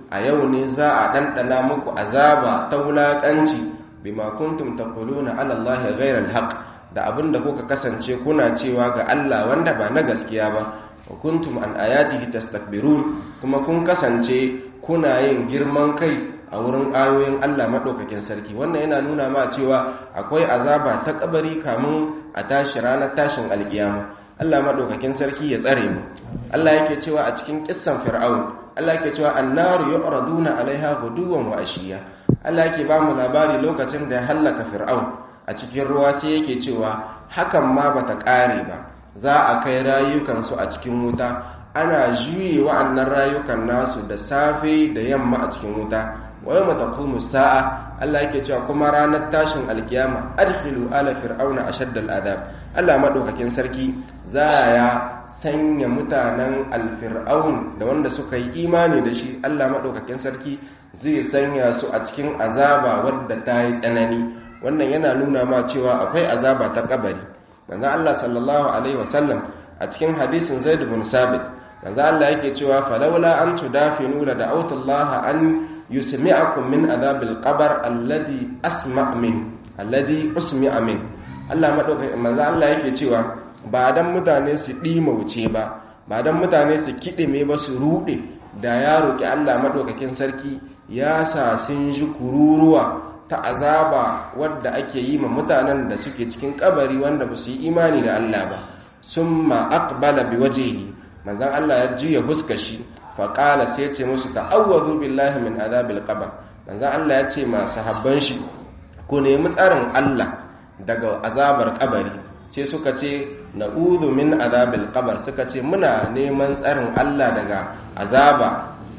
a yau ne za a ɗanɗana muku azaba ta wulaƙanci bima kuntum taquluna ala allahi ghayra alhaq da abinda kuka kasance kuna cewa ga Allah wanda ba na gaskiya ba wa kuntum an ayatihi tastakbirun kuma kun kasance kuna yin girman kai a wurin ayoyin Allah madaukakin sarki wannan yana nuna ma cewa akwai azaba ta kabari kamun a tashi ranar tashin alkiyama Allah madaukakin sarki ya tsare mu Allah yake cewa a cikin kissan fir'aun Allah yake cewa annaru yu'raduna alaiha guduwan wa ashiya Allah yake ba mu labari lokacin da ya hallaka fir'aun a cikin ruwa sai yake cewa hakan ma bata kare ba za a kai rayukansu a cikin wuta ana juye wa'annan rayukan nasu da safe da yamma a cikin wuta wa yawma taqumu sa'a Allah yake cewa kuma ranar tashin alkiyama adkhilu ala fir'auna ashaddal adab Allah madaukakin sarki za ya sanya mutanen alfir'aun da wanda suka yi imani da shi Allah madaukakin sarki zai sanya su a cikin azaba wadda ta yi tsanani wannan yana nuna ma cewa akwai azaba ta kabari manzo Allah sallallahu alaihi wasallam a cikin hadisin Zaid bin Sabit manzo Allah yake cewa falawla an tudafinu la da'awtullaha an yusmi'akum min adhabil qabr alladhi asma' min alladhi usmi'a min Allah madaukakin manzo Allah yake cewa ba dan mutane su dima wuce ba ba dan mutane su kidime ba su rude da ya roki Allah madaukakin sarki ya sa sun ji kururuwa ta azaba wadda ake yi ma mutanen da suke cikin kabari wanda ba su yi imani da Allah ba summa aqbala biwajhihi manzon Allah ya juya fuskar shi faƙala sai ce musu ta'awwazu billahi min azabil qabr manzo Allah ya ce ma sahabban shi ku nemi tsarin Allah daga azabar kabari sai suka ce na'udhu min azabil qabr suka ce muna neman tsarin Allah daga azaba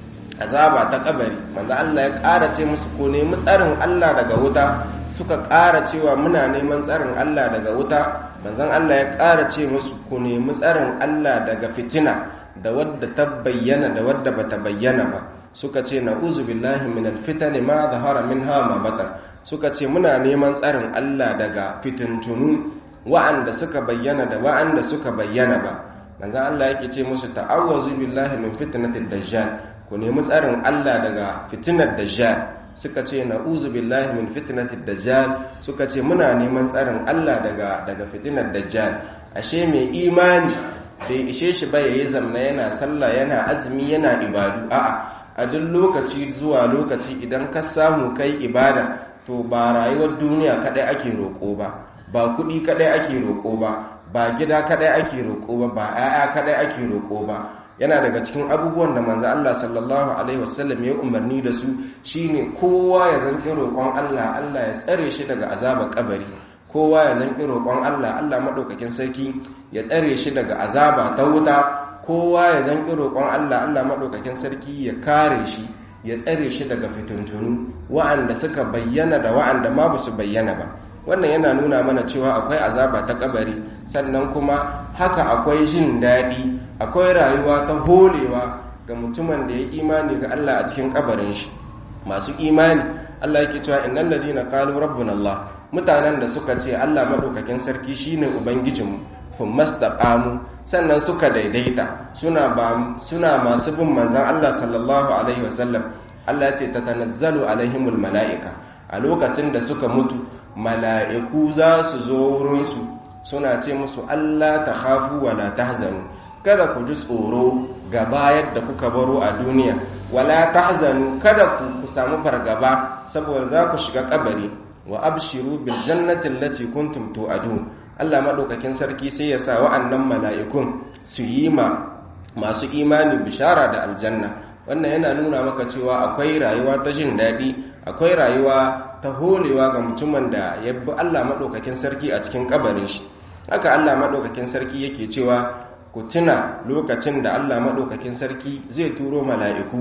azaba ta kabari manzo Allah ya ƙara ce musu ku nemi tsarin Allah daga wuta suka ƙara cewa muna neman tsarin Allah daga wuta manzon Allah ya ƙara ce musu ku nemi tsarin Allah daga fitina da wadda ta bayyana da wadda bata bayyana ba suka ce na'uzu billahi minal fitani ma zahara minha ma batan suka ce muna neman tsarin Allah daga fitintunu wa'anda suka bayyana da wa'anda suka bayyana ba manzo Allah yake ce musu ta'awwazu billahi min fitnatid dajjal ku nemi tsarin Allah daga fitinar dajjal suka ce na'uzu billahi min fitnatid dajjal suka ce muna neman tsarin Allah daga daga fitinar dajjal ashe mai imani bai ishe shi ba yayi zamna yana sallah yana azumi yana ibadu a'a a duk lokaci zuwa lokaci idan ka samu kai ibada to ba rayuwar duniya kadai ake roƙo ba ba kuɗi kadai ake roƙo ba ba gida kadai ake roƙo ba ba 'ya'ya kadai ake roƙo ba yana daga cikin abubuwan da manzo Allah sallallahu alaihi wasallam ya umarni da su shine kowa ya zanki roƙon Allah Allah ya tsare shi daga azabar kabari kowa ya zanki roƙon Allah Allah madaukakin sarki ya tsare shi daga azaba ta wuta kowa ya zanki roƙon Allah Allah madaukakin sarki ya kare shi ya tsare shi daga fitintunu wa'anda suka bayyana da wa'anda ma ba su bayyana ba wannan yana nuna mana cewa akwai azaba ta kabari sannan kuma haka akwai jin daɗi akwai rayuwa ta holewa ga mutumin da ya imani ga Allah a cikin kabarin shi masu imani Allah yake cewa innal ladina qalu rabbuna Allah mutanen da suka ce Allah madaukakin sarki shine ubangijinmu fumastaqamu sannan suka daidaita suna ba suna masu bin manzon Allah sallallahu alaihi wasallam Allah ya ce tatanazzalu alaihimul malaika a lokacin da suka mutu mala'iku za su zo wurinsu suna ce musu Allah ta hafu wa la tahzanu kada ku ji tsoro ga bayar da kuka baro a duniya wala tahzanu kada ku ku samu fargaba saboda za ku shiga kabari wa abshiru bil jannati allati kuntum tu'adun Allah madaukakin sarki sai ya sa wa'annan mala'ikun su yi ma masu imani bishara da aljanna wannan yana nuna maka cewa akwai rayuwa ta jin daɗi akwai rayuwa ta holewa ga mutumin da ya bi Allah maɗaukakin sarki a cikin kabarin shi haka Allah maɗaukakin sarki yake cewa ku tuna lokacin da Allah maɗaukakin sarki zai turo mala'iku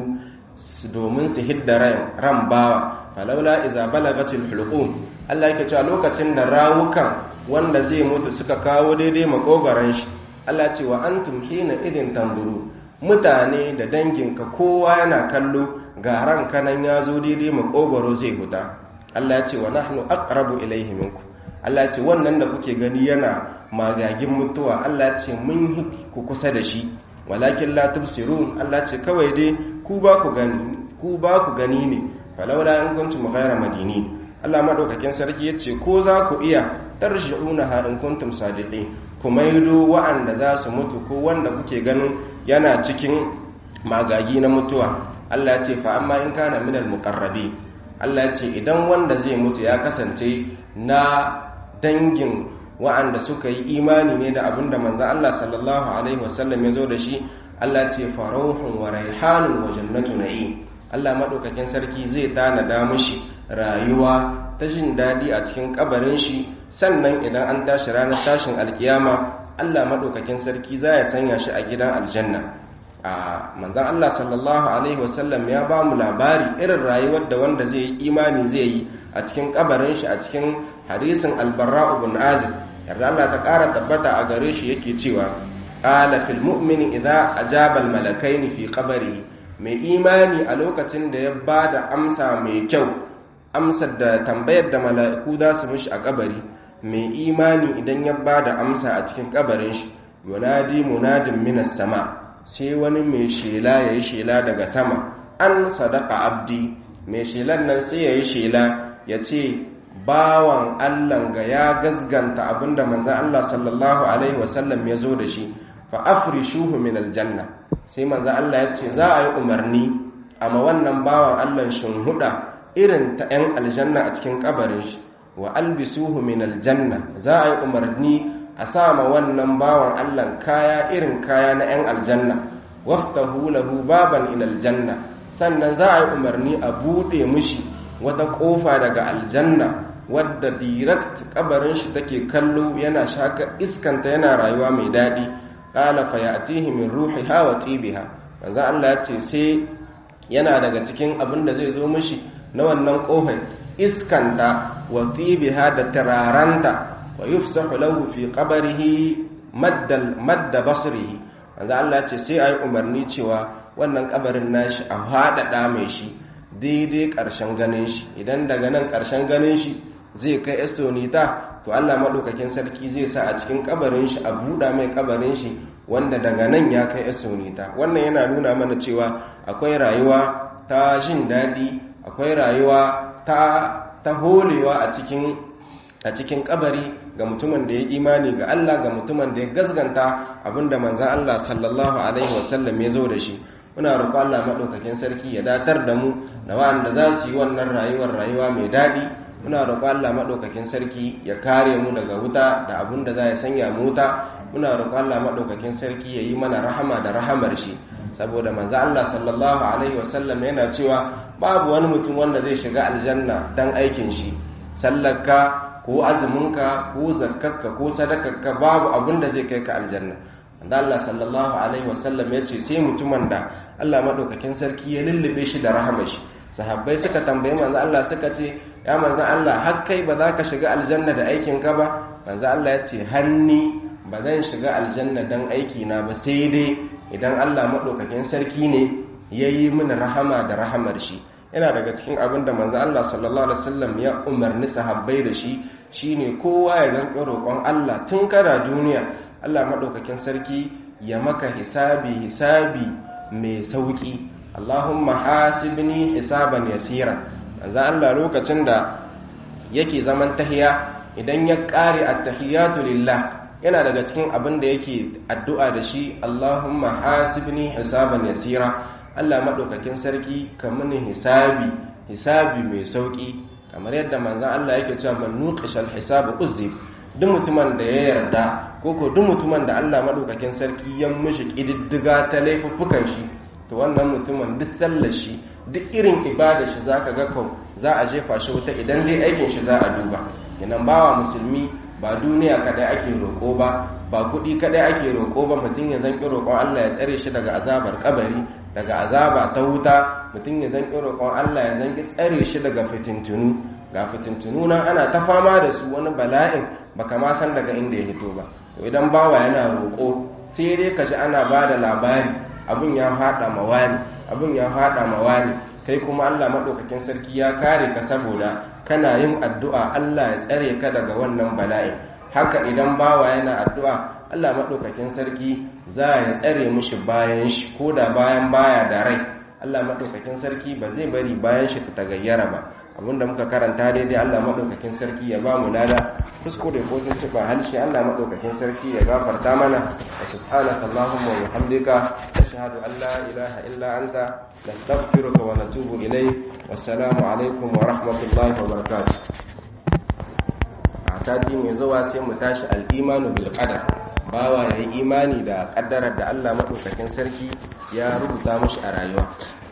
domin su hidda ran bawa falaula iza balagatil hulqum Allah yake cewa lokacin da rawukan wanda zai mutu suka kawo daidai makogaran shi Allah ce wa antum hina idin tanzuru mutane da danginka kowa yana kallo ga ranka nan ya zo daidai makogaro zai huta Allah ya ce wa nahnu aqrabu ilayhi minkum Allah ya ce wannan da kuke gani yana magagin mutuwa Allah ya ce mun yi ku kusa da shi walakin la tubsirun Allah ya ce kawai dai ku ba ku gani ku ba ku gani ne falaula in kuntum ghayra madini Allah madaukakin sarki yace ko za ku iya tarji'una ha in kuntum sadiqin ku maido wa'anda za su mutu ko wanda kuke ganin yana cikin magagi na mutuwa Allah ya ce fa amma in kana minal muqarrabi Allah ya ce idan wanda zai mutu ya kasance na dangin wa'anda suka yi imani ne da abinda manzo Allah sallallahu alaihi wasallam ya zo da shi Allah ce farauhun wa raihanun wa jannatu na'im Allah madaukakin sarki zai tanada mishi rayuwa ta jin dadi a cikin kabarin shi sannan idan an tashi ranar tashin alkiyama Allah madaukakin sarki za ya sanya shi a gidan aljanna a manzon Allah sallallahu alaihi wasallam ya ba mu labari irin rayuwar da wanda zai yi imani zai yi a cikin kabarin shi a cikin hadisin albarra ibn azib yarda Allah ta ƙara tabbata a gare shi yake cewa qala fil mu'mini idza ajaba al malakaini fi qabrihi mai imani a lokacin da ya bada amsa mai kyau amsar da tambayar da mala'iku za su mishi a kabari mai imani idan ya bada amsa a cikin kabarin shi yunadi munadin minas sama sai wani mai shela yayi shela daga sama an sadaka abdi mai shelan nan sai yayi shela ya ce bawan Allah ga ya gazganta abinda manzon Allah sallallahu alaihi wasallam ya zo da shi fa afrishuhu min aljanna sai manzon Allah ya ce za a yi umarni amma wannan bawan Allah shin huda irin ta 'yan aljanna a cikin kabarin shi wa albisuhu min aljanna za a yi umarni a sama wannan bawan Allah kaya irin kaya na 'yan aljanna waftahu lahu baban ila aljanna sannan za a yi umarni a bude mishi wata kofa daga aljanna wadda direct kabarin shi take kallo yana shaka iskanta yana rayuwa mai daɗi ƙala fa ya'tihi min ruhiha wa tibiha manzo Allah ya ce sai yana daga cikin abin da zai zo mishi na wannan kofar iskanta wa tibiha da tararanta wa yufsahu lahu fi qabrihi madda madda basrihi manzo Allah ya ce sai ayi umarni cewa wannan kabarin nashi a haɗaɗa mai shi daidai ƙarshen ganin shi idan daga nan ƙarshen ganin shi zai kai esonita to Allah maɗaukakin sarki zai sa a cikin kabarin shi a buɗa mai kabarin shi wanda daga nan ya kai esonita wannan yana nuna mana cewa akwai rayuwa ta jin daɗi akwai rayuwa ta ta holewa a cikin a cikin kabari ga mutumin da ya imani ga Allah ga mutumin da ya gazganta abinda manzon Allah sallallahu alaihi wasallam ya zo da shi muna roƙo Allah maɗaukakin sarki ya datar da mu da wanda za su yi wannan rayuwar rayuwa mai daɗi muna roƙo Allah maɗaukakin sarki ya kare mu daga wuta da abin da za ya sanya mu wuta muna roƙo Allah maɗaukakin sarki ya yi mana rahama da rahamar shi saboda manzo Allah sallallahu alaihi wasallam yana cewa babu wani mutum wanda zai shiga aljanna dan aikin shi sallarka ko azuminka ko zakkarka ko sadakarka babu abin da zai kai ka aljanna da Allah sallallahu alaihi wasallam ya ce sai mutumin da Allah madaukakin sarki ya lullube shi da rahama shi sahabbai suka tambaye manzo Allah suka ce ya manzo Allah har kai ba za ka shiga aljanna da aikin ka ba manzo Allah ya ce hanni ba zan shiga aljanna dan aiki na ba sai dai idan Allah madaukakin sarki ne yayi mini rahama da rahamar shi yana daga cikin abin da manzo Allah sallallahu alaihi wasallam ya umarni sahabbai da shi shine kowa ya zanƙi roƙon Allah tun kana duniya Allah maɗaukakin sarki ya maka hisabi hisabi mai sauƙi Allahumma hasibni hisaban yasira manzo Allah lokacin da yake zaman tahiya idan ya ƙare at-tahiyatu lillah yana daga cikin abin da yake addu'a da shi Allahumma hasibni hisaban yasira Allah maɗaukakin sarki ka mini hisabi hisabi mai sauƙi kamar yadda manzon Allah yake cewa man nuqishal hisabu uzib duk mutumin da ya yarda ko ko duk mutumin da Allah madaukakin sarki ya mishi kididdiga ta laifuffukan shi to wannan mutumin duk sallar shi duk irin ibada shi zaka ga ko za a jefa shi wuta idan dai aikin shi za a duba idan bawa musulmi ba duniya kadai ake roko ba ba kuɗi kadai ake roko ba mutum ya zanki roƙon Allah ya tsare shi daga azabar kabari daga azaba ta wuta mutum ya zanki roƙon Allah ya zanki tsare shi daga fitintunu ga fitintunu nan ana ta fama da su wani bala'in baka ma san daga inda ya hito ba to idan bawa yana roƙo sai dai ka ji ana ba da labari abin ya haɗa ma wani abin ya haɗa ma wani kai kuma Allah maɗaukakin sarki ya kare ka saboda kana yin addu'a Allah ya tsare ka daga wannan bala'in haka idan bawa yana addu'a Allah maɗaukakin sarki za ya tsare mushi bayan shi ko da bayan baya da rai Allah madaukakin sarki ba zai bari bayan shi ta gayyara ba abinda muka karanta daidai Allah madaukakin sarki ya ba mu lada kuskure ko tun tuba halshi Allah madaukakin sarki ya gafarta mana wa subhanaka allahumma wa bihamdika ashhadu an la ilaha illa anta nastaghfiruka wa natubu ilayk wassalamu alaikum wa rahmatullahi wa barakatuh a sati mai zuwa sai mu tashi al-imanu bil qadar bawa yayi imani da kaddarar da Allah madaukakin sarki ya rubuta mashi a rayuwa